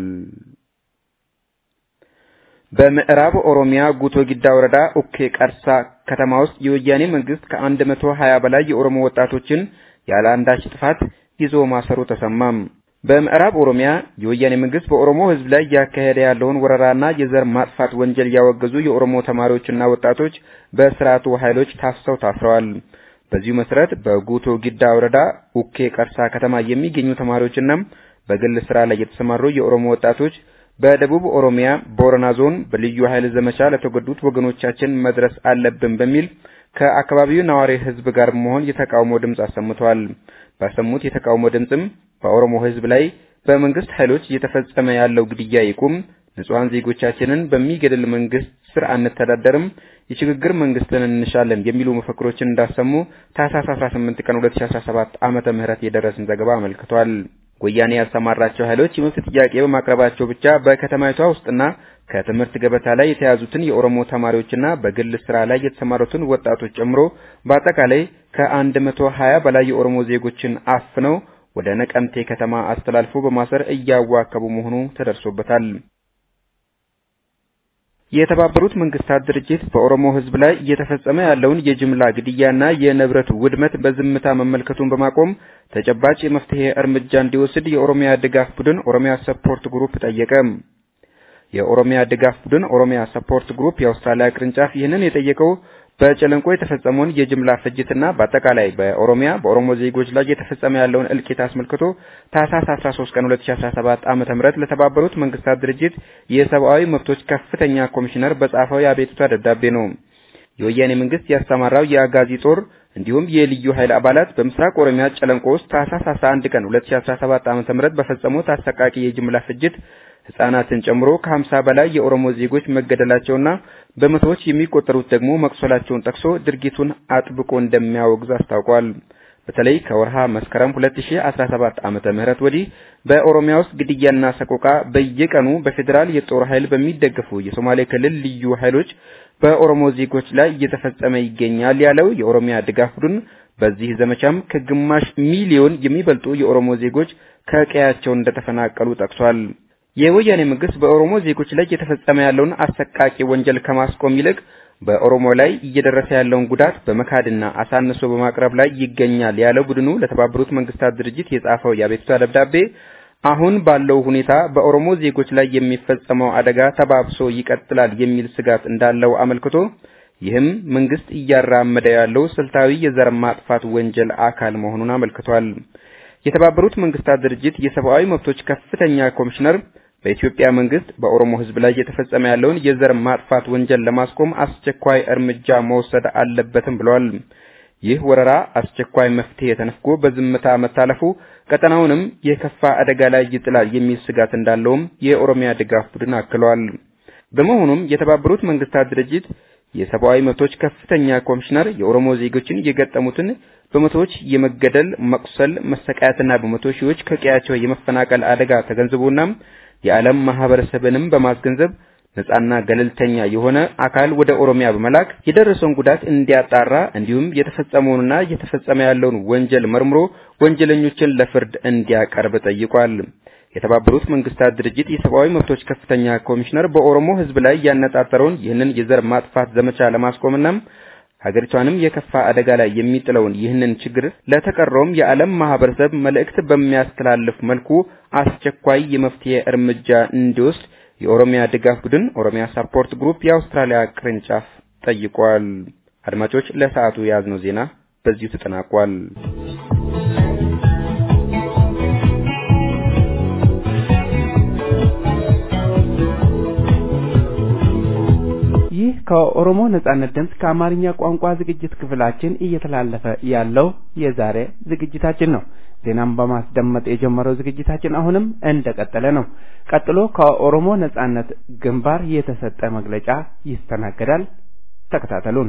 በምዕራብ ኦሮሚያ ጉቶ ጊዳ ወረዳ ኡኬ ቀርሳ ከተማ ውስጥ የወያኔ መንግስት ከአንድ መቶ ሀያ በላይ የኦሮሞ ወጣቶችን ያለ አንዳች ጥፋት ይዞ ማሰሩ ተሰማም። በምዕራብ ኦሮሚያ የወያኔ መንግስት በኦሮሞ ህዝብ ላይ እያካሄደ ያለውን ወረራና የዘር ማጥፋት ወንጀል ያወገዙ የኦሮሞ ተማሪዎችና ወጣቶች በስርዓቱ ኃይሎች ታፍሰው ታስረዋል። በዚሁ መሰረት በጉቶ ጊዳ ወረዳ ኡኬ ቀርሳ ከተማ የሚገኙ ተማሪዎችና በግል ስራ ላይ የተሰማሩ የኦሮሞ ወጣቶች በደቡብ ኦሮሚያ ቦረና ዞን በልዩ ኃይል ዘመቻ ለተጎዱት ወገኖቻችን መድረስ አለብን በሚል ከአካባቢው ነዋሪ ህዝብ ጋር መሆን የተቃውሞ ድምፅ አሰምተዋል። ባሰሙት የተቃውሞ ድምፅም በኦሮሞ ህዝብ ላይ በመንግስት ኃይሎች እየተፈጸመ ያለው ግድያ ይቁም፣ ንጹሃን ዜጎቻችንን በሚገድል መንግስት ስር አንተዳደርም፣ የሽግግር መንግስትን እንሻለን የሚሉ መፈክሮችን እንዳሰሙ ታህሳስ 18 ቀን 2017 ዓመተ ምህረት የደረሰን ዘገባ አመልክቷል። ወያኔ ያሰማራቸው ኃይሎች የመብት ጥያቄ በማቅረባቸው ብቻ በከተማይቷ ውስጥና ከትምህርት ገበታ ላይ የተያዙትን የኦሮሞ ተማሪዎችና በግል ስራ ላይ የተሰማሩትን ወጣቶች ጨምሮ በአጠቃላይ ከአንድ መቶ ሀያ በላይ የኦሮሞ ዜጎችን አፍነው ወደ ነቀምቴ ከተማ አስተላልፎ በማሰር እያዋከቡ መሆኑ ተደርሶበታል። የተባበሩት መንግስታት ድርጅት በኦሮሞ ህዝብ ላይ እየተፈጸመ ያለውን የጅምላ ግድያና የንብረት ውድመት በዝምታ መመልከቱን በማቆም ተጨባጭ የመፍትሄ እርምጃ እንዲወስድ የኦሮሚያ ድጋፍ ቡድን ኦሮሚያ ሰፖርት ግሩፕ ጠየቀ። የኦሮሚያ ድጋፍ ቡድን ኦሮሚያ ሰፖርት ግሩፕ የአውስትራሊያ ቅርንጫፍ ይህንን የጠየቀው በጨለንቆ የተፈጸመውን የጅምላ ፍጅትና በአጠቃላይ በኦሮሚያ በኦሮሞ ዜጎች ላይ የተፈጸመ ያለውን እልቂት አስመልክቶ ታህሳስ 13 ቀን 2017 ዓ.ም ለተባበሩት መንግስታት ድርጅት የሰብአዊ መብቶች ከፍተኛ ኮሚሽነር በጻፈው የአቤቱታ ደብዳቤ ነው። የወያኔ መንግስት ያሰማራው የአጋዚ ጦር እንዲሁም የልዩ ኃይል አባላት በምስራቅ ኦሮሚያ ጨለንቆ ውስጥ ታህሳስ 11 ቀን 2017 ዓ.ም በፈጸሙት አሰቃቂ የጅምላ ፍጅት ህጻናትን ጨምሮ ከ50 በላይ የኦሮሞ ዜጎች መገደላቸውና በመቶዎች የሚቆጠሩት ደግሞ መቁሰላቸውን ጠቅሶ ድርጊቱን አጥብቆ እንደሚያወግዝ አስታውቋል። በተለይ ከወርሃ መስከረም 2017 ዓመተ ምህረት ወዲህ በኦሮሚያ ውስጥ ግድያና ሰቆቃ በየቀኑ በፌዴራል የጦር ኃይል በሚደገፉ የሶማሌ ክልል ልዩ ኃይሎች በኦሮሞ ዜጎች ላይ እየተፈጸመ ይገኛል ያለው የኦሮሚያ ድጋፍ ቡድን በዚህ ዘመቻም ከግማሽ ሚሊዮን የሚበልጡ የኦሮሞ ዜጎች ከቀያቸው እንደተፈናቀሉ ጠቅሷል። የወያኔ መንግስት በኦሮሞ ዜጎች ላይ እየተፈጸመ ያለውን አሰቃቂ ወንጀል ከማስቆም ይልቅ በኦሮሞ ላይ እየደረሰ ያለውን ጉዳት በመካድና አሳንሶ በማቅረብ ላይ ይገኛል ያለው ቡድኑ ለተባበሩት መንግስታት ድርጅት የጻፈው የአቤቱታ ደብዳቤ አሁን ባለው ሁኔታ በኦሮሞ ዜጎች ላይ የሚፈጸመው አደጋ ተባብሶ ይቀጥላል የሚል ስጋት እንዳለው አመልክቶ ይህም መንግስት እያራመደ ያለው ስልታዊ የዘር ማጥፋት ወንጀል አካል መሆኑን አመልክቷል። የተባበሩት መንግስታት ድርጅት የሰብአዊ መብቶች ከፍተኛ ኮሚሽነር በኢትዮጵያ መንግስት በኦሮሞ ህዝብ ላይ እየተፈጸመ ያለውን የዘር ማጥፋት ወንጀል ለማስቆም አስቸኳይ እርምጃ መውሰድ አለበትም ብለዋል። ይህ ወረራ አስቸኳይ መፍትሄ ተነፍጎ በዝምታ መታለፉ ቀጠናውንም የከፋ አደጋ ላይ ይጥላል የሚል ስጋት እንዳለውም የኦሮሚያ ድጋፍ ቡድን አክሏል። በመሆኑም የተባበሩት መንግስታት ድርጅት የሰብአዊ መብቶች ከፍተኛ ኮሚሽነር የኦሮሞ ዜጎችን የገጠሙትን በመቶዎች የመገደል፣ መቁሰል፣ መሰቃየትና በመቶ ሺዎች ከቀያቸው የመፈናቀል አደጋ ተገንዝቦና የዓለም ማህበረሰብንም በማስገንዘብ ነጻና ገለልተኛ የሆነ አካል ወደ ኦሮሚያ በመላክ የደረሰውን ጉዳት እንዲያጣራ እንዲሁም የተፈጸመውንና እየተፈጸመ ያለውን ወንጀል መርምሮ ወንጀለኞችን ለፍርድ እንዲያቀርብ ጠይቋል። የተባበሩት መንግስታት ድርጅት የሰብአዊ መብቶች ከፍተኛ ኮሚሽነር በኦሮሞ ሕዝብ ላይ ያነጣጠረውን ይህንን የዘር ማጥፋት ዘመቻ ለማስቆምና ሀገሪቷንም የከፋ አደጋ ላይ የሚጥለውን ይህንን ችግር ለተቀረውም የዓለም ማህበረሰብ መልእክት በሚያስተላልፍ መልኩ አስቸኳይ የመፍትሄ እርምጃ እንዲወስድ የኦሮሚያ ድጋፍ ቡድን ኦሮሚያ ሳፖርት ግሩፕ የአውስትራሊያ ቅርንጫፍ ጠይቋል። አድማጮች ለሰዓቱ የያዝነው ዜና በዚሁ ተጠናቋል። ይህ ከኦሮሞ ነጻነት ድምፅ ከአማርኛ ቋንቋ ዝግጅት ክፍላችን እየተላለፈ ያለው የዛሬ ዝግጅታችን ነው። ዜናም በማስደመጥ የጀመረው ዝግጅታችን አሁንም እንደቀጠለ ነው። ቀጥሎ ከኦሮሞ ነጻነት ግንባር የተሰጠ መግለጫ ይስተናገዳል። ተከታተሉን።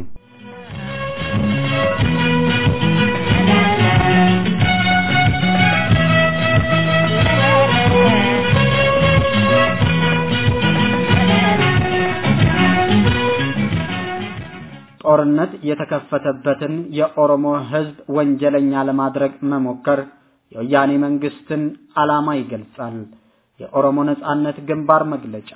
ጦርነት የተከፈተበትን የኦሮሞ ሕዝብ ወንጀለኛ ለማድረግ መሞከር የወያኔ መንግስትን ዓላማ ይገልጻል። የኦሮሞ ነጻነት ግንባር መግለጫ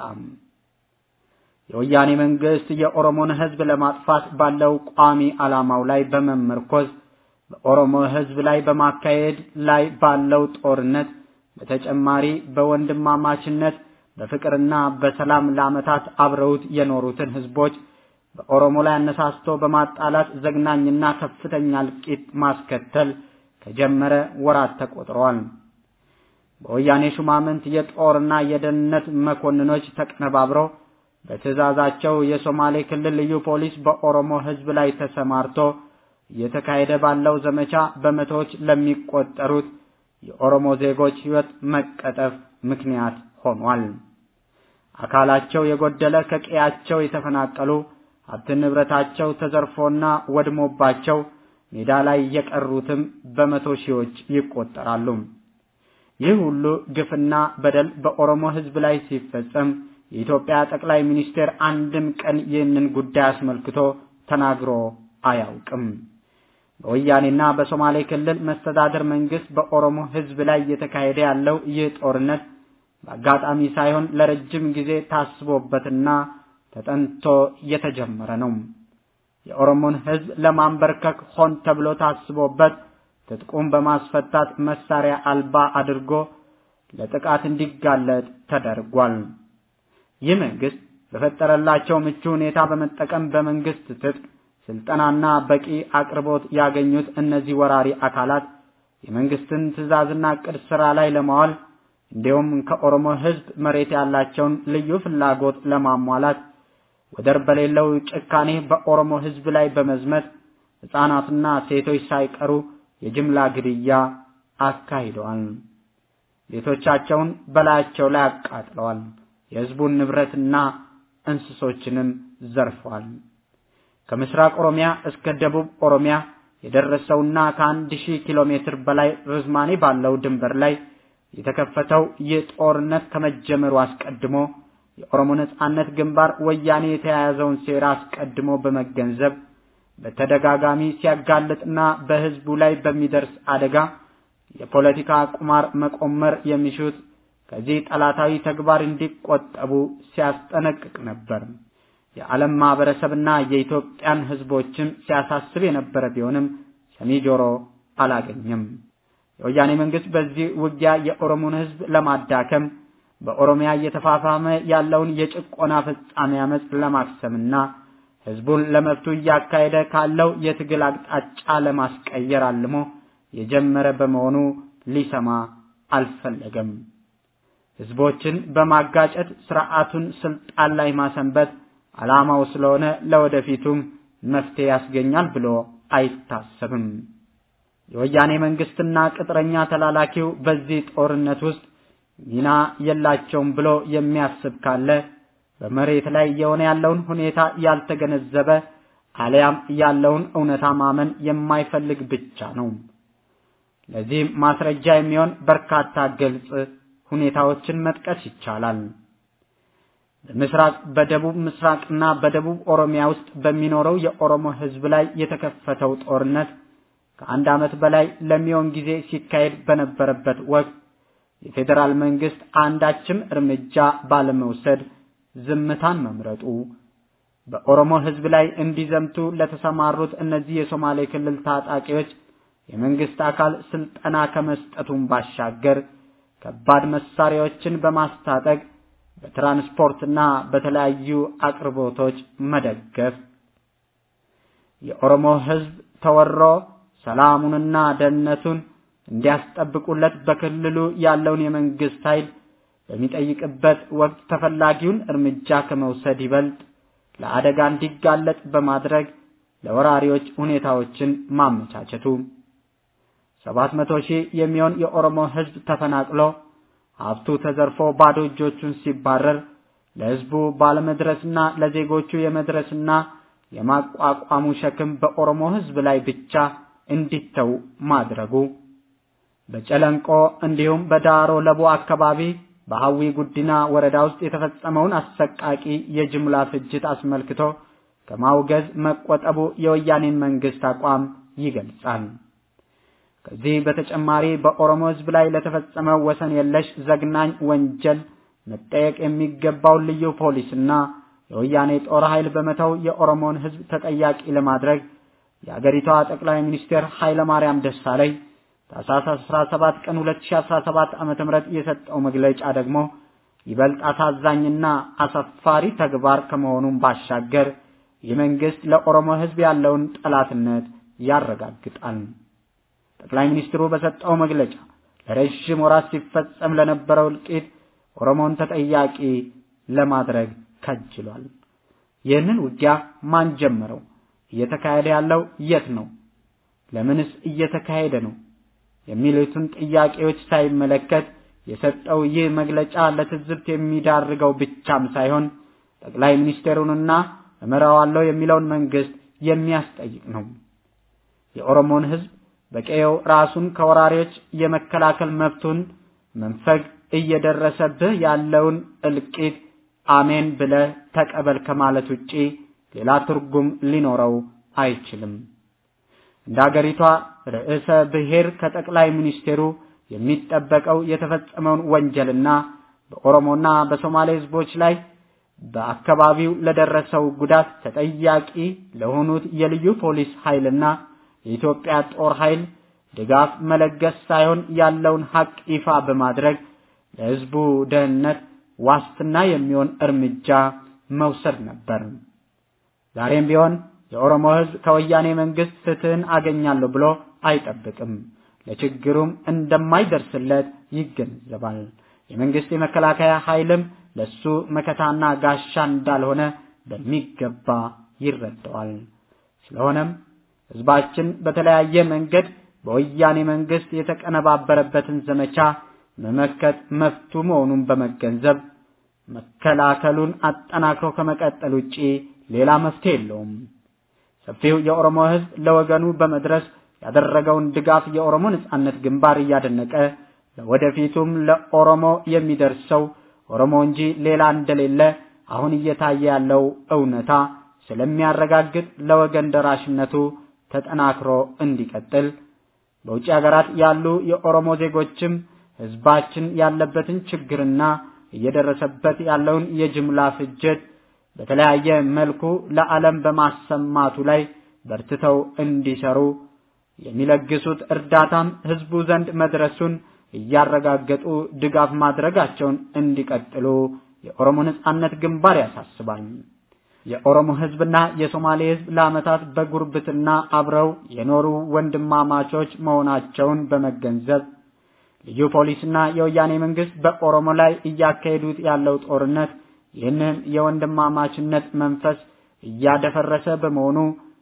የወያኔ መንግስት የኦሮሞን ሕዝብ ለማጥፋት ባለው ቋሚ ዓላማው ላይ በመመርኮዝ በኦሮሞ ሕዝብ ላይ በማካሄድ ላይ ባለው ጦርነት በተጨማሪ በወንድማማችነት በፍቅርና በሰላም ለዓመታት አብረውት የኖሩትን ሕዝቦች በኦሮሞ ላይ አነሳስቶ በማጣላት ዘግናኝና ከፍተኛ እልቂት ማስከተል ከጀመረ ወራት ተቆጥረዋል። በወያኔ ሹማምንት የጦርና የደህንነት መኮንኖች ተቀነባብረው በትዕዛዛቸው የሶማሌ ክልል ልዩ ፖሊስ በኦሮሞ ህዝብ ላይ ተሰማርቶ እየተካሄደ ባለው ዘመቻ በመቶዎች ለሚቆጠሩት የኦሮሞ ዜጎች ህይወት መቀጠፍ ምክንያት ሆኗል። አካላቸው የጎደለ ከቀያቸው የተፈናቀሉ ሀብት ንብረታቸው ተዘርፎና ወድሞባቸው ሜዳ ላይ የቀሩትም በመቶ ሺዎች ይቆጠራሉ። ይህ ሁሉ ግፍና በደል በኦሮሞ ህዝብ ላይ ሲፈጸም የኢትዮጵያ ጠቅላይ ሚኒስቴር አንድም ቀን ይህንን ጉዳይ አስመልክቶ ተናግሮ አያውቅም። በወያኔና በሶማሌ ክልል መስተዳደር መንግስት በኦሮሞ ህዝብ ላይ እየተካሄደ ያለው ይህ ጦርነት በአጋጣሚ ሳይሆን ለረጅም ጊዜ ታስቦበትና ተጠንቶ የተጀመረ ነው። የኦሮሞን ህዝብ ለማንበርከክ ሆን ተብሎ ታስቦበት ትጥቁን በማስፈታት መሳሪያ አልባ አድርጎ ለጥቃት እንዲጋለጥ ተደርጓል። ይህ መንግስት በፈጠረላቸው ምቹ ሁኔታ በመጠቀም በመንግስት ትጥቅ ስልጠናና በቂ አቅርቦት ያገኙት እነዚህ ወራሪ አካላት የመንግስትን ትዕዛዝና ዕቅድ ስራ ላይ ለማዋል እንዲሁም ከኦሮሞ ህዝብ መሬት ያላቸውን ልዩ ፍላጎት ለማሟላት ወደር በሌለው ጭካኔ በኦሮሞ ህዝብ ላይ በመዝመት ህፃናትና ሴቶች ሳይቀሩ የጅምላ ግድያ አካሂደዋል። ቤቶቻቸውን በላያቸው ላይ አቃጥለዋል። የህዝቡን ንብረትና እንስሶችንም ዘርፈዋል። ከምስራቅ ኦሮሚያ እስከ ደቡብ ኦሮሚያ የደረሰውና ከአንድ ሺህ ኪሎ ሜትር በላይ ርዝማኔ ባለው ድንበር ላይ የተከፈተው ይህ ጦርነት ከመጀመሩ አስቀድሞ የኦሮሞ ነጻነት ግንባር ወያኔ የተያያዘውን ሴራ አስቀድሞ በመገንዘብ በተደጋጋሚ ሲያጋልጥና በህዝቡ ላይ በሚደርስ አደጋ የፖለቲካ ቁማር መቆመር የሚሹት ከዚህ ጠላታዊ ተግባር እንዲቆጠቡ ሲያስጠነቅቅ ነበር። የዓለም ማህበረሰብና የኢትዮጵያን ህዝቦችም ሲያሳስብ የነበረ ቢሆንም ሰሚ ጆሮ አላገኘም። የወያኔ መንግስት በዚህ ውጊያ የኦሮሞን ህዝብ ለማዳከም በኦሮሚያ እየተፋፋመ ያለውን የጭቆና ፍጻሜ አመፅ ለማክሰምና ህዝቡን ለመብቱ እያካሄደ ካለው የትግል አቅጣጫ ለማስቀየር አልሞ የጀመረ በመሆኑ ሊሰማ አልፈለገም። ህዝቦችን በማጋጨት ስርዓቱን ስልጣን ላይ ማሰንበት ዓላማው ስለሆነ ለወደፊቱም መፍትሄ ያስገኛል ብሎ አይታሰብም። የወያኔ መንግስትና ቅጥረኛ ተላላኪው በዚህ ጦርነት ውስጥ ሚና የላቸውም ብሎ የሚያስብ ካለ በመሬት ላይ እየሆነ ያለውን ሁኔታ ያልተገነዘበ አሊያም ያለውን እውነታ ማመን የማይፈልግ ብቻ ነው። ለዚህም ማስረጃ የሚሆን በርካታ ግልጽ ሁኔታዎችን መጥቀስ ይቻላል። በምስራቅ በደቡብ ምስራቅና በደቡብ ኦሮሚያ ውስጥ በሚኖረው የኦሮሞ ህዝብ ላይ የተከፈተው ጦርነት ከአንድ ዓመት በላይ ለሚሆን ጊዜ ሲካሄድ በነበረበት ወቅት የፌዴራል መንግስት አንዳችም እርምጃ ባለመውሰድ ዝምታን መምረጡ በኦሮሞ ህዝብ ላይ እንዲዘምቱ ለተሰማሩት እነዚህ የሶማሌ ክልል ታጣቂዎች የመንግስት አካል ስልጠና ከመስጠቱን ባሻገር ከባድ መሳሪያዎችን በማስታጠቅ በትራንስፖርትና በተለያዩ አቅርቦቶች መደገፍ የኦሮሞ ህዝብ ተወሮ ሰላሙንና ደህንነቱን እንዲያስጠብቁለት በክልሉ ያለውን የመንግስት ኃይል በሚጠይቅበት ወቅት ተፈላጊውን እርምጃ ከመውሰድ ይበልጥ ለአደጋ እንዲጋለጥ በማድረግ ለወራሪዎች ሁኔታዎችን ማመቻቸቱ ሰባት መቶ ሺህ የሚሆን የኦሮሞ ህዝብ ተፈናቅሎ ሀብቱ ተዘርፎ ባዶ እጆቹን ሲባረር ለህዝቡ ባለመድረስና ለዜጎቹ የመድረስና የማቋቋሙ ሸክም በኦሮሞ ህዝብ ላይ ብቻ እንዲተው ማድረጉ በጨለንቆ እንዲሁም በዳሮ ለቡ አካባቢ በሐዊ ጉዲና ወረዳ ውስጥ የተፈጸመውን አሰቃቂ የጅምላ ፍጅት አስመልክቶ ከማውገዝ መቆጠቡ የወያኔን መንግስት አቋም ይገልጻል። ከዚህ በተጨማሪ በኦሮሞ ህዝብ ላይ ለተፈጸመው ወሰን የለሽ ዘግናኝ ወንጀል መጠየቅ የሚገባው ልዩ ፖሊስና የወያኔ ጦር ኃይል በመተው የኦሮሞን ህዝብ ተጠያቂ ለማድረግ የአገሪቷ ጠቅላይ ሚኒስትር ኃይለማርያም ደሳለኝ ታኅሳስ 17 ቀን 2017 ዓመተ ምህረት የሰጠው መግለጫ ደግሞ ይበልጥ አሳዛኝና አሳፋሪ ተግባር ከመሆኑም ባሻገር የመንግስት ለኦሮሞ ህዝብ ያለውን ጠላትነት ያረጋግጣል። ጠቅላይ ሚኒስትሩ በሰጠው መግለጫ ለረዥም ወራት ሲፈጸም ለነበረው እልቂት ኦሮሞን ተጠያቂ ለማድረግ ከጅሏል። ይህንን ውጊያ ማን ጀመረው? እየተካሄደ ያለው የት ነው? ለምንስ እየተካሄደ ነው? የሚሉትን ጥያቄዎች ሳይመለከት የሰጠው ይህ መግለጫ ለትዝብት የሚዳርገው ብቻም ሳይሆን ጠቅላይ ሚኒስትሩንና እመራዋለሁ የሚለውን መንግስት የሚያስጠይቅ ነው። የኦሮሞን ህዝብ በቀየው ራሱን ከወራሪዎች የመከላከል መብቱን መንፈግ እየደረሰብህ ያለውን እልቂት አሜን ብለህ ተቀበል ከማለት ውጪ ሌላ ትርጉም ሊኖረው አይችልም። እንደ አገሪቷ ርዕሰ ብሔር ከጠቅላይ ሚኒስቴሩ የሚጠበቀው የተፈጸመውን ወንጀልና በኦሮሞና በሶማሌ ህዝቦች ላይ በአካባቢው ለደረሰው ጉዳት ተጠያቂ ለሆኑት የልዩ ፖሊስ ኃይልና የኢትዮጵያ ጦር ኃይል ድጋፍ መለገስ ሳይሆን ያለውን ሀቅ ይፋ በማድረግ ለህዝቡ ደህንነት ዋስትና የሚሆን እርምጃ መውሰድ ነበር። ዛሬም ቢሆን የኦሮሞ ህዝብ ከወያኔ መንግስት ፍትህን አገኛለሁ ብሎ አይጠብቅም። ለችግሩም እንደማይደርስለት ይገነዘባል። የመንግስት የመከላከያ ኃይልም ለሱ መከታና ጋሻ እንዳልሆነ በሚገባ ይረዳዋል። ስለሆነም ህዝባችን በተለያየ መንገድ በወያኔ መንግስት የተቀነባበረበትን ዘመቻ መመከት መፍቱ መሆኑን በመገንዘብ መከላከሉን አጠናክሮ ከመቀጠል ውጪ ሌላ መፍትሄ የለውም። ሰፊው የኦሮሞ ህዝብ ለወገኑ በመድረስ ያደረገውን ድጋፍ የኦሮሞ ነጻነት ግንባር እያደነቀ ለወደፊቱም ለኦሮሞ የሚደርሰው ኦሮሞ እንጂ ሌላ እንደሌለ አሁን እየታየ ያለው እውነታ ስለሚያረጋግጥ ለወገን ደራሽነቱ ተጠናክሮ እንዲቀጥል በውጭ ሀገራት ያሉ የኦሮሞ ዜጎችም ህዝባችን ያለበትን ችግርና እየደረሰበት ያለውን የጅምላ ፍጅት በተለያየ መልኩ ለዓለም በማሰማቱ ላይ በርትተው እንዲሰሩ የሚለግሱት እርዳታም ህዝቡ ዘንድ መድረሱን እያረጋገጡ ድጋፍ ማድረጋቸውን እንዲቀጥሉ የኦሮሞ ነጻነት ግንባር ያሳስባል። የኦሮሞ ህዝብና የሶማሌ ህዝብ ለዓመታት በጉርብትና አብረው የኖሩ ወንድማማቾች መሆናቸውን በመገንዘብ ልዩ ፖሊስና የወያኔ መንግስት በኦሮሞ ላይ እያካሄዱት ያለው ጦርነት ይህንን የወንድማማችነት መንፈስ እያደፈረሰ በመሆኑ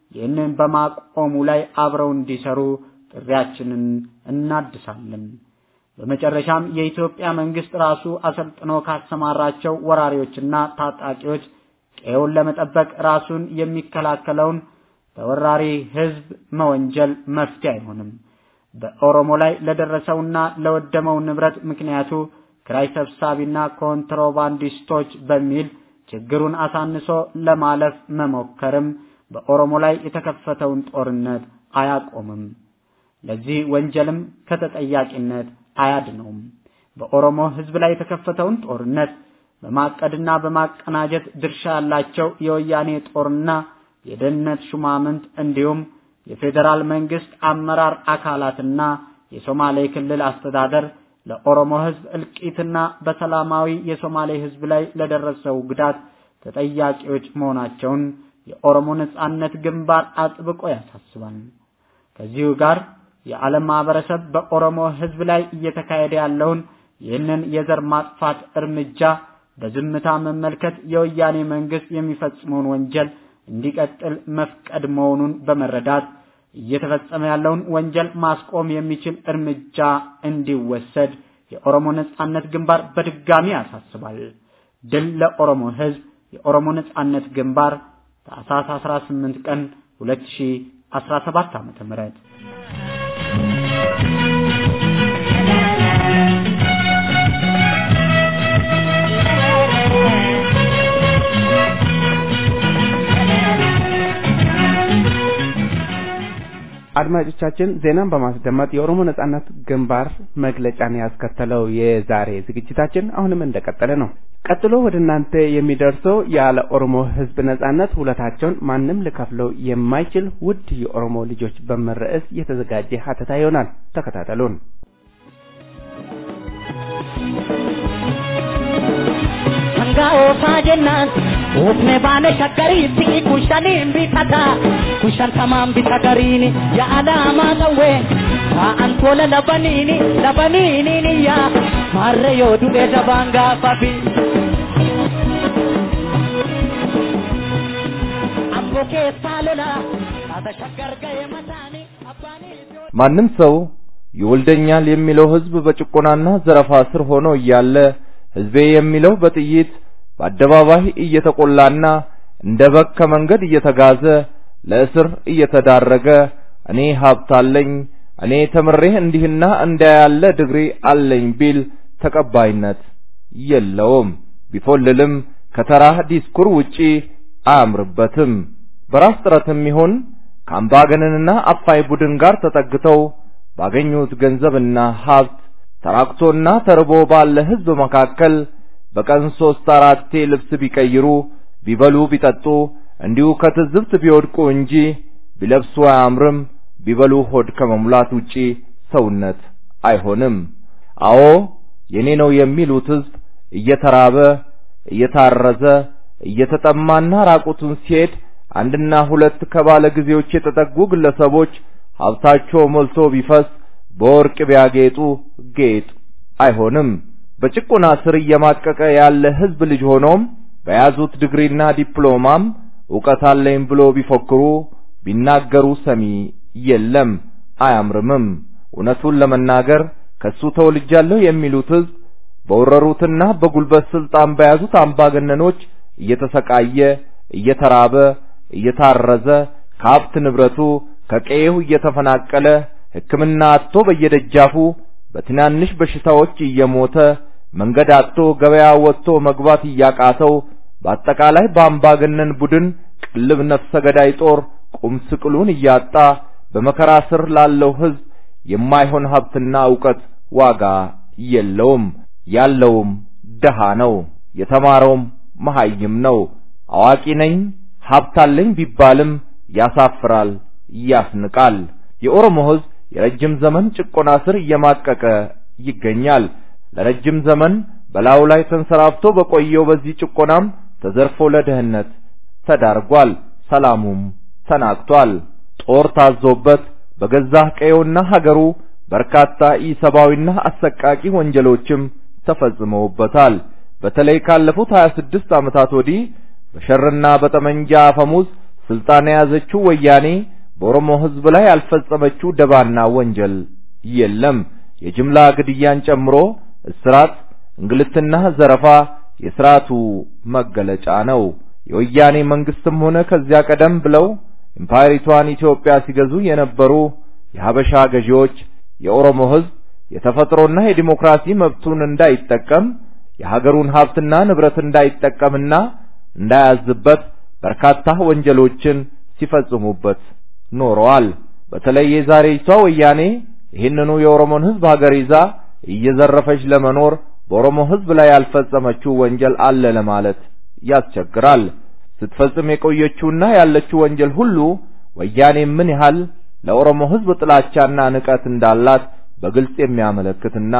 ይህንን በማቆሙ ላይ አብረው እንዲሰሩ ጥሪያችንን እናድሳለን። በመጨረሻም የኢትዮጵያ መንግስት ራሱ አሰልጥኖ ካሰማራቸው ወራሪዎችና ታጣቂዎች ቀዬውን ለመጠበቅ ራሱን የሚከላከለውን ተወራሪ ህዝብ መወንጀል መፍትሄ አይሆንም። በኦሮሞ ላይ ለደረሰውና ለወደመው ንብረት ምክንያቱ ክራይ ሰብሳቢና ኮንትሮባንዲስቶች በሚል ችግሩን አሳንሶ ለማለፍ መሞከርም በኦሮሞ ላይ የተከፈተውን ጦርነት አያቆምም። ለዚህ ወንጀልም ከተጠያቂነት አያድነውም። በኦሮሞ ህዝብ ላይ የተከፈተውን ጦርነት በማቀድና በማቀናጀት ድርሻ ያላቸው የወያኔ ጦርና የደህንነት ሹማምንት እንዲሁም የፌዴራል መንግስት አመራር አካላትና የሶማሌ ክልል አስተዳደር ለኦሮሞ ህዝብ እልቂትና በሰላማዊ የሶማሌ ህዝብ ላይ ለደረሰው ጉዳት ተጠያቂዎች መሆናቸውን የኦሮሞ ነጻነት ግንባር አጥብቆ ያሳስባል። ከዚሁ ጋር የዓለም ማህበረሰብ በኦሮሞ ህዝብ ላይ እየተካሄደ ያለውን ይህንን የዘር ማጥፋት እርምጃ በዝምታ መመልከት የወያኔ መንግስት የሚፈጽመውን ወንጀል እንዲቀጥል መፍቀድ መሆኑን በመረዳት እየተፈጸመ ያለውን ወንጀል ማስቆም የሚችል እርምጃ እንዲወሰድ የኦሮሞ ነጻነት ግንባር በድጋሚ ያሳስባል። ድል ለኦሮሞ ህዝብ! የኦሮሞ ነጻነት ግንባር ታኅሳስ 18 ቀን 2017 ዓመተ ምህረት አድማጮቻችን ዜናን በማስደመጥ የኦሮሞ ነጻነት ግንባር መግለጫን ያስከተለው የዛሬ ዝግጅታችን አሁንም እንደቀጠለ ነው። ቀጥሎ ወደ እናንተ የሚደርሰው ያለ ኦሮሞ ህዝብ ነጻነት ውለታቸውን ማንም ሊከፍለው የማይችል ውድ የኦሮሞ ልጆች በሚል ርዕስ የተዘጋጀ ሀተታ ይሆናል። ተከታተሉን። Sangaa'oosaa jennaan oofne baane shakkariitti kushaniin bitata kushan tamaan bita gariini yaa'alaamaa qawwee taa'an tola labaniini labaniini yaa maarre yoo du'e dabaan gaafafi. Amboo keessaa lola taata shaggar ga'e mataani abbaanii. ማንም ሰው ይወልደኛል የሚለው ህዝብ በጭቆናና ዘረፋ ስር ሆኖ እያለ ህዝቤ የሚለው በጥይት በአደባባይ እየተቆላና እንደ በግ ከመንገድ እየተጋዘ ለእስር እየተዳረገ እኔ ሀብት አለኝ እኔ ተምሬ እንዲህና እንዲያ ያለ ድግሪ አለኝ ቢል ተቀባይነት የለውም። ቢፎልልም ከተራ ዲስኩር ውጪ አያምርበትም። በራስ ጥረትም ይሁን ከአምባገነንና አፋይ ቡድን ጋር ተጠግተው ባገኙት ገንዘብና ሀብት ተራክቶና ተርቦ ባለ ህዝብ መካከል በቀን ሶስት አራቴ ልብስ ቢቀይሩ ቢበሉ ቢጠጡ እንዲሁ ከትዝብት ቢወድቁ እንጂ ቢለብሱ አያምርም። ቢበሉ ሆድ ከመሙላት ውጪ ሰውነት አይሆንም። አዎ የኔ ነው የሚሉት ህዝብ እየተራበ እየታረዘ እየተጠማና ራቁቱን ሲሄድ አንድና ሁለት ከባለ ጊዜዎች የተጠጉ ግለሰቦች ሀብታቸው ሞልቶ ቢፈስ በወርቅ ቢያጌጡ ጌጥ አይሆንም። በጭቆና ስር እየማቀቀ ያለ ህዝብ ልጅ ሆኖም በያዙት ዲግሪና ዲፕሎማም ዕውቀት አለኝ ብሎ ቢፎክሩ ቢናገሩ ሰሚ የለም፣ አያምርምም። እውነቱን ለመናገር ከሱ ተወልጃለሁ የሚሉት ህዝብ በወረሩትና በጉልበት ስልጣን በያዙት አምባገነኖች እየተሰቃየ እየተራበ እየታረዘ ከሀብት ንብረቱ ከቀዬው እየተፈናቀለ ሕክምና አጥቶ በየደጃፉ በትናንሽ በሽታዎች እየሞተ መንገድ አጥቶ ገበያ ወጥቶ መግባት እያቃተው በአጠቃላይ በአምባገነን ቡድን ቅልብ ነፍሰ ገዳይ ጦር ቁም ስቅሉን እያጣ በመከራ ስር ላለው ህዝብ የማይሆን ሀብትና ዕውቀት ዋጋ የለውም። ያለውም ደሃ ነው። የተማረውም መሐይም ነው። አዋቂ ነኝ ሀብት አለኝ ቢባልም ያሳፍራል፣ ያስንቃል። የኦሮሞ ህዝብ የረጅም ዘመን ጭቆና ስር እየማቀቀ ይገኛል። ለረጅም ዘመን በላዩ ላይ ተንሰራፍቶ በቆየው በዚህ ጭቆናም ተዘርፎ ለድህነት ተዳርጓል። ሰላሙም ተናግቷል። ጦር ታዞበት በገዛ ቀየውና ሀገሩ በርካታ ኢሰብአዊና አሰቃቂ ወንጀሎችም ተፈጽመውበታል። በተለይ ካለፉት 26 ዓመታት ወዲህ በሸርና በጠመንጃ አፈሙዝ ስልጣን የያዘችው ወያኔ በኦሮሞ ህዝብ ላይ ያልፈጸመችው ደባና ወንጀል የለም። የጅምላ ግድያን ጨምሮ እስራት፣ እንግልትና ዘረፋ የስርዓቱ መገለጫ ነው። የወያኔ መንግስትም ሆነ ከዚያ ቀደም ብለው ኢምፓየሪቷን ኢትዮጵያ ሲገዙ የነበሩ የሀበሻ ገዢዎች የኦሮሞ ህዝብ የተፈጥሮና የዲሞክራሲ መብቱን እንዳይጠቀም የሀገሩን ሀብትና ንብረት እንዳይጠቀምና እንዳያዝበት በርካታ ወንጀሎችን ሲፈጽሙበት ኖረዋል። በተለይ የዛሬይቷ ወያኔ ይህንኑ የኦሮሞን ህዝብ ሀገር ይዛ እየዘረፈች ለመኖር በኦሮሞ ህዝብ ላይ ያልፈጸመችው ወንጀል አለ ለማለት ያስቸግራል። ስትፈጽም የቆየችውና ያለችው ወንጀል ሁሉ ወያኔ ምን ያህል ለኦሮሞ ህዝብ ጥላቻና ንቀት እንዳላት በግልጽ የሚያመለክትና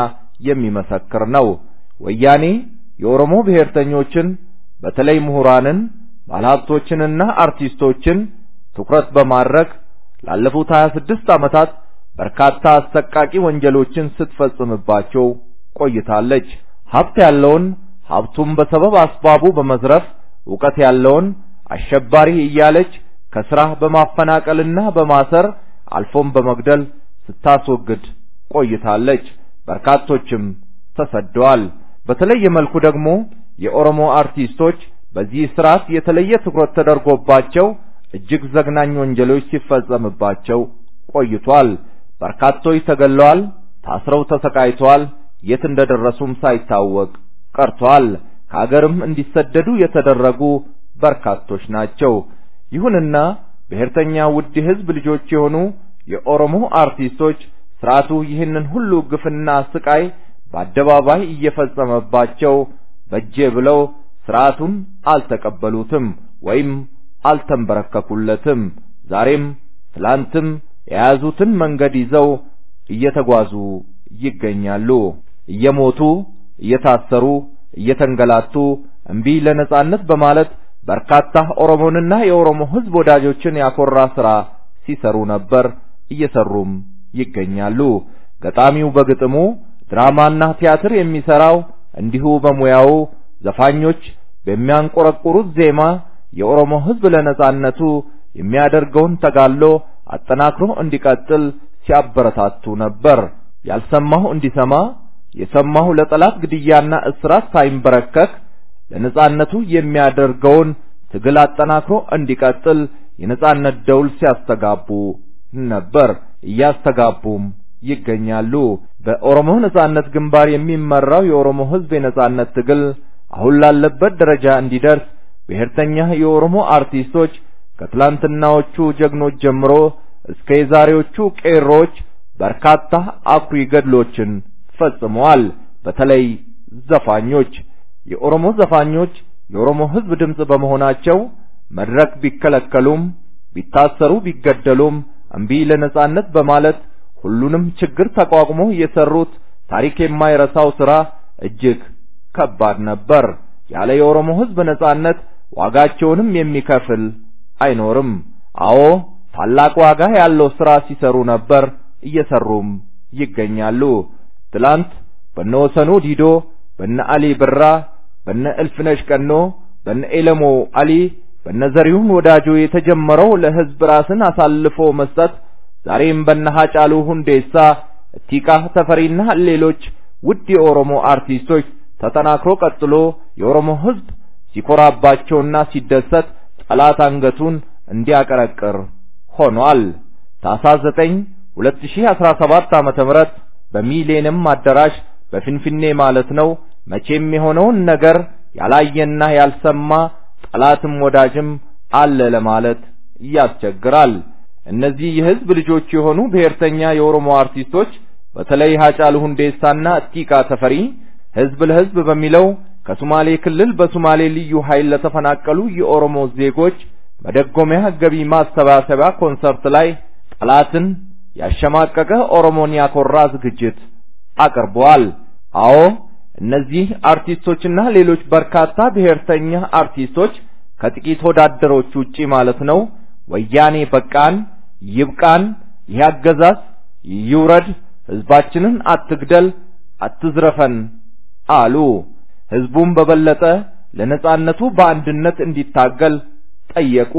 የሚመሰክር ነው። ወያኔ የኦሮሞ ብሔርተኞችን በተለይ ምሁራንን፣ ባለሀብቶችንና አርቲስቶችን ትኩረት በማድረግ ላለፉት 26 ዓመታት በርካታ አሰቃቂ ወንጀሎችን ስትፈጽምባቸው ቆይታለች። ሀብት ያለውን ሀብቱን በሰበብ አስባቡ በመዝረፍ ዕውቀት ያለውን አሸባሪ እያለች ከስራ በማፈናቀልና በማሰር አልፎም በመግደል ስታስወግድ ቆይታለች። በርካቶችም ተሰደዋል። በተለየ መልኩ ደግሞ የኦሮሞ አርቲስቶች በዚህ ስርዓት የተለየ ትኩረት ተደርጎባቸው እጅግ ዘግናኝ ወንጀሎች ሲፈጸምባቸው ቆይቷል። በርካቶች ተገለዋል፣ ታስረው ተሰቃይተዋል፣ የት እንደደረሱም ሳይታወቅ ቀርቷል። ከሀገርም እንዲሰደዱ የተደረጉ በርካቶች ናቸው። ይሁንና ብሔርተኛ ውድ የህዝብ ልጆች የሆኑ የኦሮሞ አርቲስቶች ስርዓቱ ይህንን ሁሉ ግፍና ስቃይ በአደባባይ እየፈጸመባቸው በጄ ብለው ስርዓቱን አልተቀበሉትም ወይም አልተንበረከኩለትም። ዛሬም ትላንትም የያዙትን መንገድ ይዘው እየተጓዙ ይገኛሉ። እየሞቱ፣ እየታሰሩ፣ እየተንገላቱ እምቢ ለነጻነት በማለት በርካታ ኦሮሞንና የኦሮሞ ህዝብ ወዳጆችን ያኮራ ስራ ሲሰሩ ነበር፣ እየሰሩም ይገኛሉ። ገጣሚው በግጥሙ ድራማና ቲያትር የሚሰራው እንዲሁ በሙያው ዘፋኞች በሚያንቆረቁሩት ዜማ የኦሮሞ ህዝብ ለነጻነቱ የሚያደርገውን ተጋድሎ አጠናክሮ እንዲቀጥል ሲያበረታቱ ነበር። ያልሰማሁ እንዲሰማ የሰማሁ ለጠላት ግድያና እስራት ሳይንበረከክ ለነጻነቱ የሚያደርገውን ትግል አጠናክሮ እንዲቀጥል የነጻነት ደውል ሲያስተጋቡ ነበር፣ እያስተጋቡም ይገኛሉ። በኦሮሞ ነጻነት ግንባር የሚመራው የኦሮሞ ህዝብ የነጻነት ትግል አሁን ላለበት ደረጃ እንዲደርስ ብሔርተኛ የኦሮሞ አርቲስቶች ከትላንትናዎቹ ጀግኖች ጀምሮ እስከ የዛሬዎቹ ቄሮች በርካታ አኩሪ ገድሎችን ፈጽመዋል። በተለይ ዘፋኞች የኦሮሞ ዘፋኞች የኦሮሞ ህዝብ ድምጽ በመሆናቸው መድረክ ቢከለከሉም ቢታሰሩ ቢገደሉም እምቢ ለነጻነት በማለት ሁሉንም ችግር ተቋቁሞ የሰሩት ታሪክ የማይረሳው ስራ እጅግ ከባድ ነበር። ያለ የኦሮሞ ህዝብ ነጻነት ዋጋቸውንም የሚከፍል አይኖርም። አዎ ታላቅ ዋጋ ያለው ስራ ሲሰሩ ነበር፣ እየሰሩም ይገኛሉ። ትላንት በነ ወሰኑ ዲዶ፣ በነ አሊ ብራ፣ በነ እልፍነሽ ቀኖ፣ በነ ኤለሞ አሊ፣ በነ ዘሪሁን ወዳጆ የተጀመረው ለህዝብ ራስን አሳልፎ መስጠት ዛሬም በነ ሀጫሉ ሁንዴሳ፣ እቲቃ ተፈሪና ሌሎች ውድ የኦሮሞ አርቲስቶች ተጠናክሮ ቀጥሎ የኦሮሞ ህዝብ ሲኮራባቸውና ሲደሰት ጠላት አንገቱን እንዲያቀረቅር ሆኗል። ታኅሳስ 9 2017 ዓመተ ምህረት በሚሌኒየም አዳራሽ በፊንፊኔ ማለት ነው መቼም የሆነውን ነገር ያላየና ያልሰማ ጠላትም ወዳጅም አለ ለማለት ያስቸግራል። እነዚህ የህዝብ ልጆች የሆኑ ብሔርተኛ የኦሮሞ አርቲስቶች በተለይ ሀጫሉ ሁንዴሳና እቲቃ ተፈሪ ህዝብ ለህዝብ በሚለው ከሶማሌ ክልል በሶማሌ ልዩ ኃይል ለተፈናቀሉ የኦሮሞ ዜጎች መደጎሚያ ገቢ ማሰባሰቢያ ኮንሰርት ላይ ጠላትን ያሸማቀቀ ኦሮሞን ያኮራ ዝግጅት አቅርበዋል። አዎ እነዚህ አርቲስቶችና ሌሎች በርካታ ብሔርተኛ አርቲስቶች ከጥቂት ወዳደሮች ውጪ ማለት ነው ወያኔ በቃን፣ ይብቃን፣ ይህ አገዛዝ ይውረድ፣ ህዝባችንን አትግደል፣ አትዝረፈን አሉ። ህዝቡም በበለጠ ለነጻነቱ በአንድነት እንዲታገል ጠየቁ።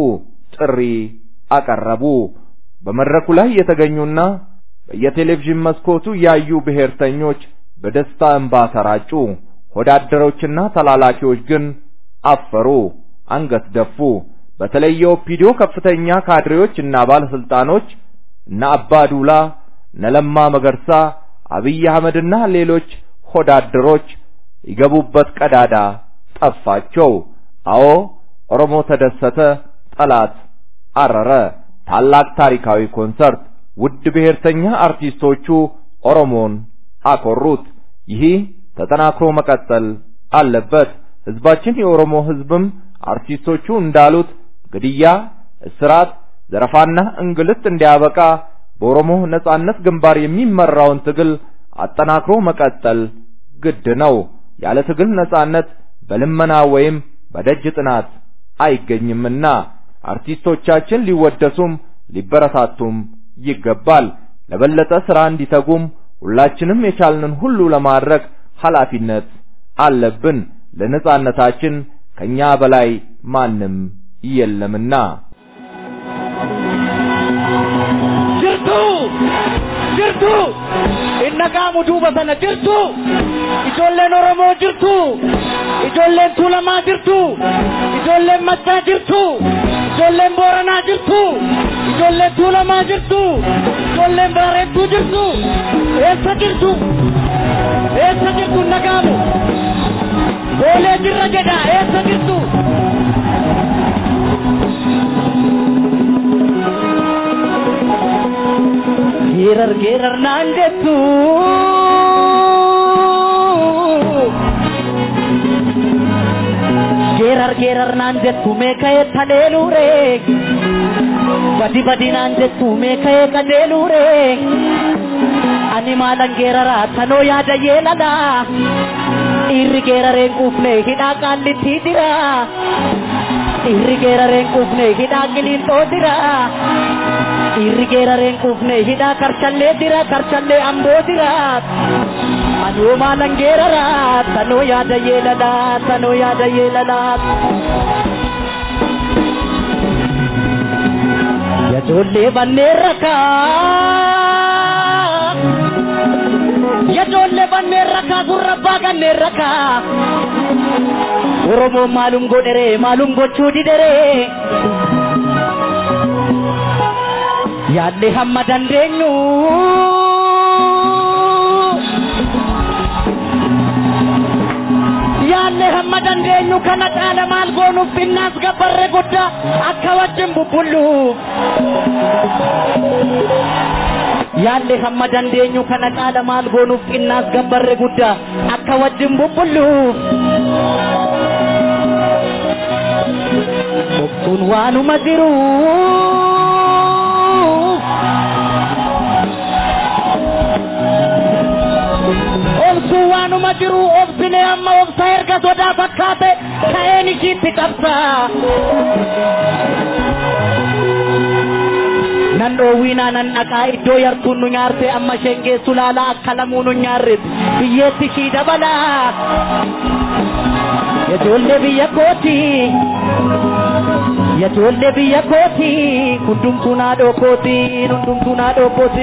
ጥሪ አቀረቡ። በመድረኩ ላይ የተገኙና በየቴሌቪዥን መስኮቱ ያዩ ብሔርተኞች በደስታ እንባ ተራጩ። ሆዳደሮችና ተላላኪዎች ግን አፈሩ፣ አንገት ደፉ። በተለይ የኦፒዲዮ ከፍተኛ ካድሬዎች እና ባለስልጣኖች እነ አባዱላ፣ እነ ለማ መገርሳ፣ አብይ አህመድና ሌሎች ሆዳደሮች ይገቡበት ቀዳዳ ጠፋቸው። አዎ ኦሮሞ ተደሰተ፣ ጠላት አረረ። ታላቅ ታሪካዊ ኮንሰርት ውድ ብሔርተኛ አርቲስቶቹ ኦሮሞን አኮሩት። ይህ ተጠናክሮ መቀጠል አለበት። ህዝባችን የኦሮሞ ህዝብም አርቲስቶቹ እንዳሉት ግድያ፣ እስራት፣ ዘረፋና እንግልት እንዲያበቃ በኦሮሞ ነጻነት ግንባር የሚመራውን ትግል አጠናክሮ መቀጠል ግድ ነው። ያለ ትግል ነጻነት በልመና ወይም በደጅ ጥናት አይገኝምና አርቲስቶቻችን ሊወደሱም ሊበረታቱም ይገባል። ለበለጠ ስራ እንዲተጉም ሁላችንም የቻልንን ሁሉ ለማድረግ ኃላፊነት አለብን። ለነጻነታችን ከኛ በላይ ማንም የለምና jirtu jirtu innagaamu duuba sana jirtu ijoolleen oromoo jirtu ijoolleen tuulamaa jirtu ijoolleen maccaa jirtu ijoolleen booranaa jirtu ijoolleen tuulamaa jirtu ijoolleen baareettuu jirtu eessa jirtu eessa jirtu innagaamu boolee jirra jedha eessa jirtu geerar geerar naan jettu geerar geerar naan jettu mee ka'ee taleeluure badi badi naan jettu mee ka'ee qajeeluure ani maalan geeraraa tanoo yaada yeelala dhiirri geerareen quufne hidhaa qaallitti dira dhiirri geerareen quufne hidhaa qiliinxoo dira dhiirri geerareen quufne hidhaa karchallee dira karchallee amboo dira anoo maalan geerara tanoo yaada yeelala tanoo yaada yeelala yajoollee banneen rakaa yajoollee banneen rakaa gurra abbaa ganneen rakaa oromoon maalum godhere maalum gochuu didhere yaadde hamma dandeenyu yaadde hamma dandeenyu kana caala maal goonuuf binnaas gabbarre guddaa akka wajjin bubbulluuf yaadde hamma dandeenyu kana caala maal goonuuf binnaas gabbarre guddaa akka wajjin bubbulluuf obsuun waanuma jiruu obsuu waanuma jiru obsine amma obsa erga sodaa fakkaate ka'een ishiitti qabsa nan dhoowwiinaa nan dhaqaa iddoo yartuun nu nyaarte amma isheen geessu laala akka lamuu nu nyaarret biyyeetti ishii dabalaa yajoollee biyya kooti yajoollee biyya kooti hundumtuu naadhoo kooti hundumtuu naadhoo kooti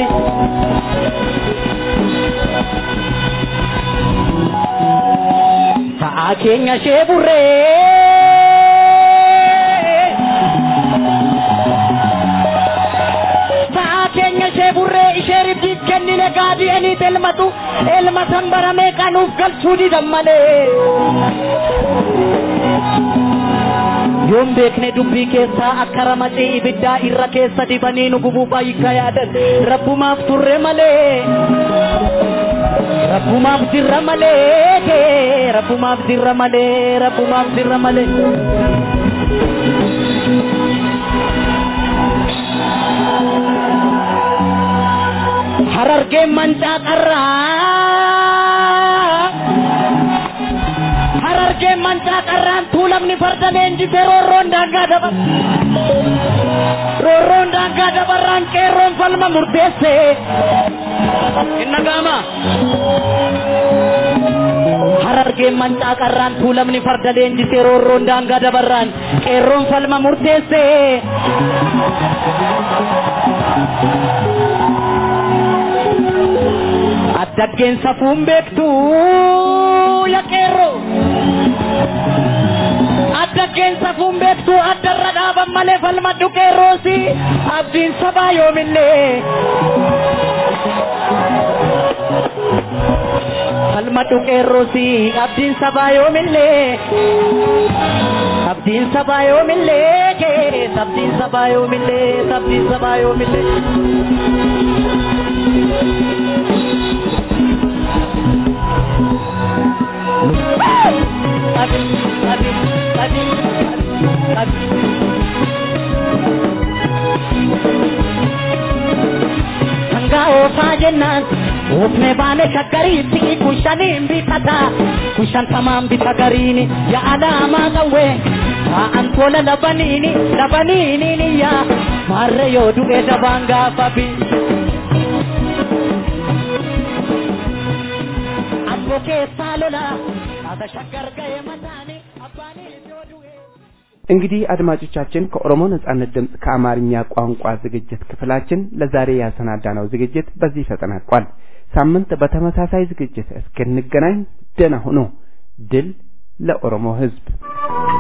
Sa'a keenya ishee burree. Sa'a keenya ishee burree ishee ribdiif kennine gaadii eniit elmatu elma san baramee qanuuf galchuu didan malee. Yoon beekne dubbii keessaa akka ramacii ibiddaa irra keessa dibanii nu gubuu baay'ika yaadan rabbumaaf turre malee. Rabbumaaf jirra malee, rabbumaaf jirra malee, rabbumaaf jirra malee. Harargeen mancaa qarraa. Harargeen mancaa qarraan tuulamni farda leenjisee roorroon daangaa dabar. Roorroon daangaa dabarraan qeerroon falma murteessee. Inna gaama. Harar lageen mancaa qarraan tuulamni farda leenjisee roorroon daangaa dabarraan qeerroon falma murteessee. addaggeen safuun beektu ya qeerroo. addaggeen safuun beektu addarra dhaaban malee falmadhu qeerroosi abdiin sabaa yoomillee. falmadhu qeerroosi abdiin sabaa yoomillee. abdiin sabaa yoomillee keessa abdiin sabaa yoomillee abdiin sabaa yoomillee. Adi, adi, adi, adi. Hanga oofaa jennaan oofne baane shaggariitti kushaniin bitata kushan tamaan bita gariini yaa alaamaa qawwee taa'an tola labaniini labaniini yaa maarre yoo du'e dabaan gaafa bi. Amboo keessaa lolaa taata shaggar ga'e mataani abbaanii yoo du'e. እንግዲህ አድማጮቻችን ከኦሮሞ ነጻነት ድምፅ ከአማርኛ ቋንቋ ዝግጅት ክፍላችን ለዛሬ ያሰናዳነው ዝግጅት በዚህ ተጠናቋል። ሳምንት በተመሳሳይ ዝግጅት እስክንገናኝ ደህና ሁኑ። ድል ለኦሮሞ ሕዝብ!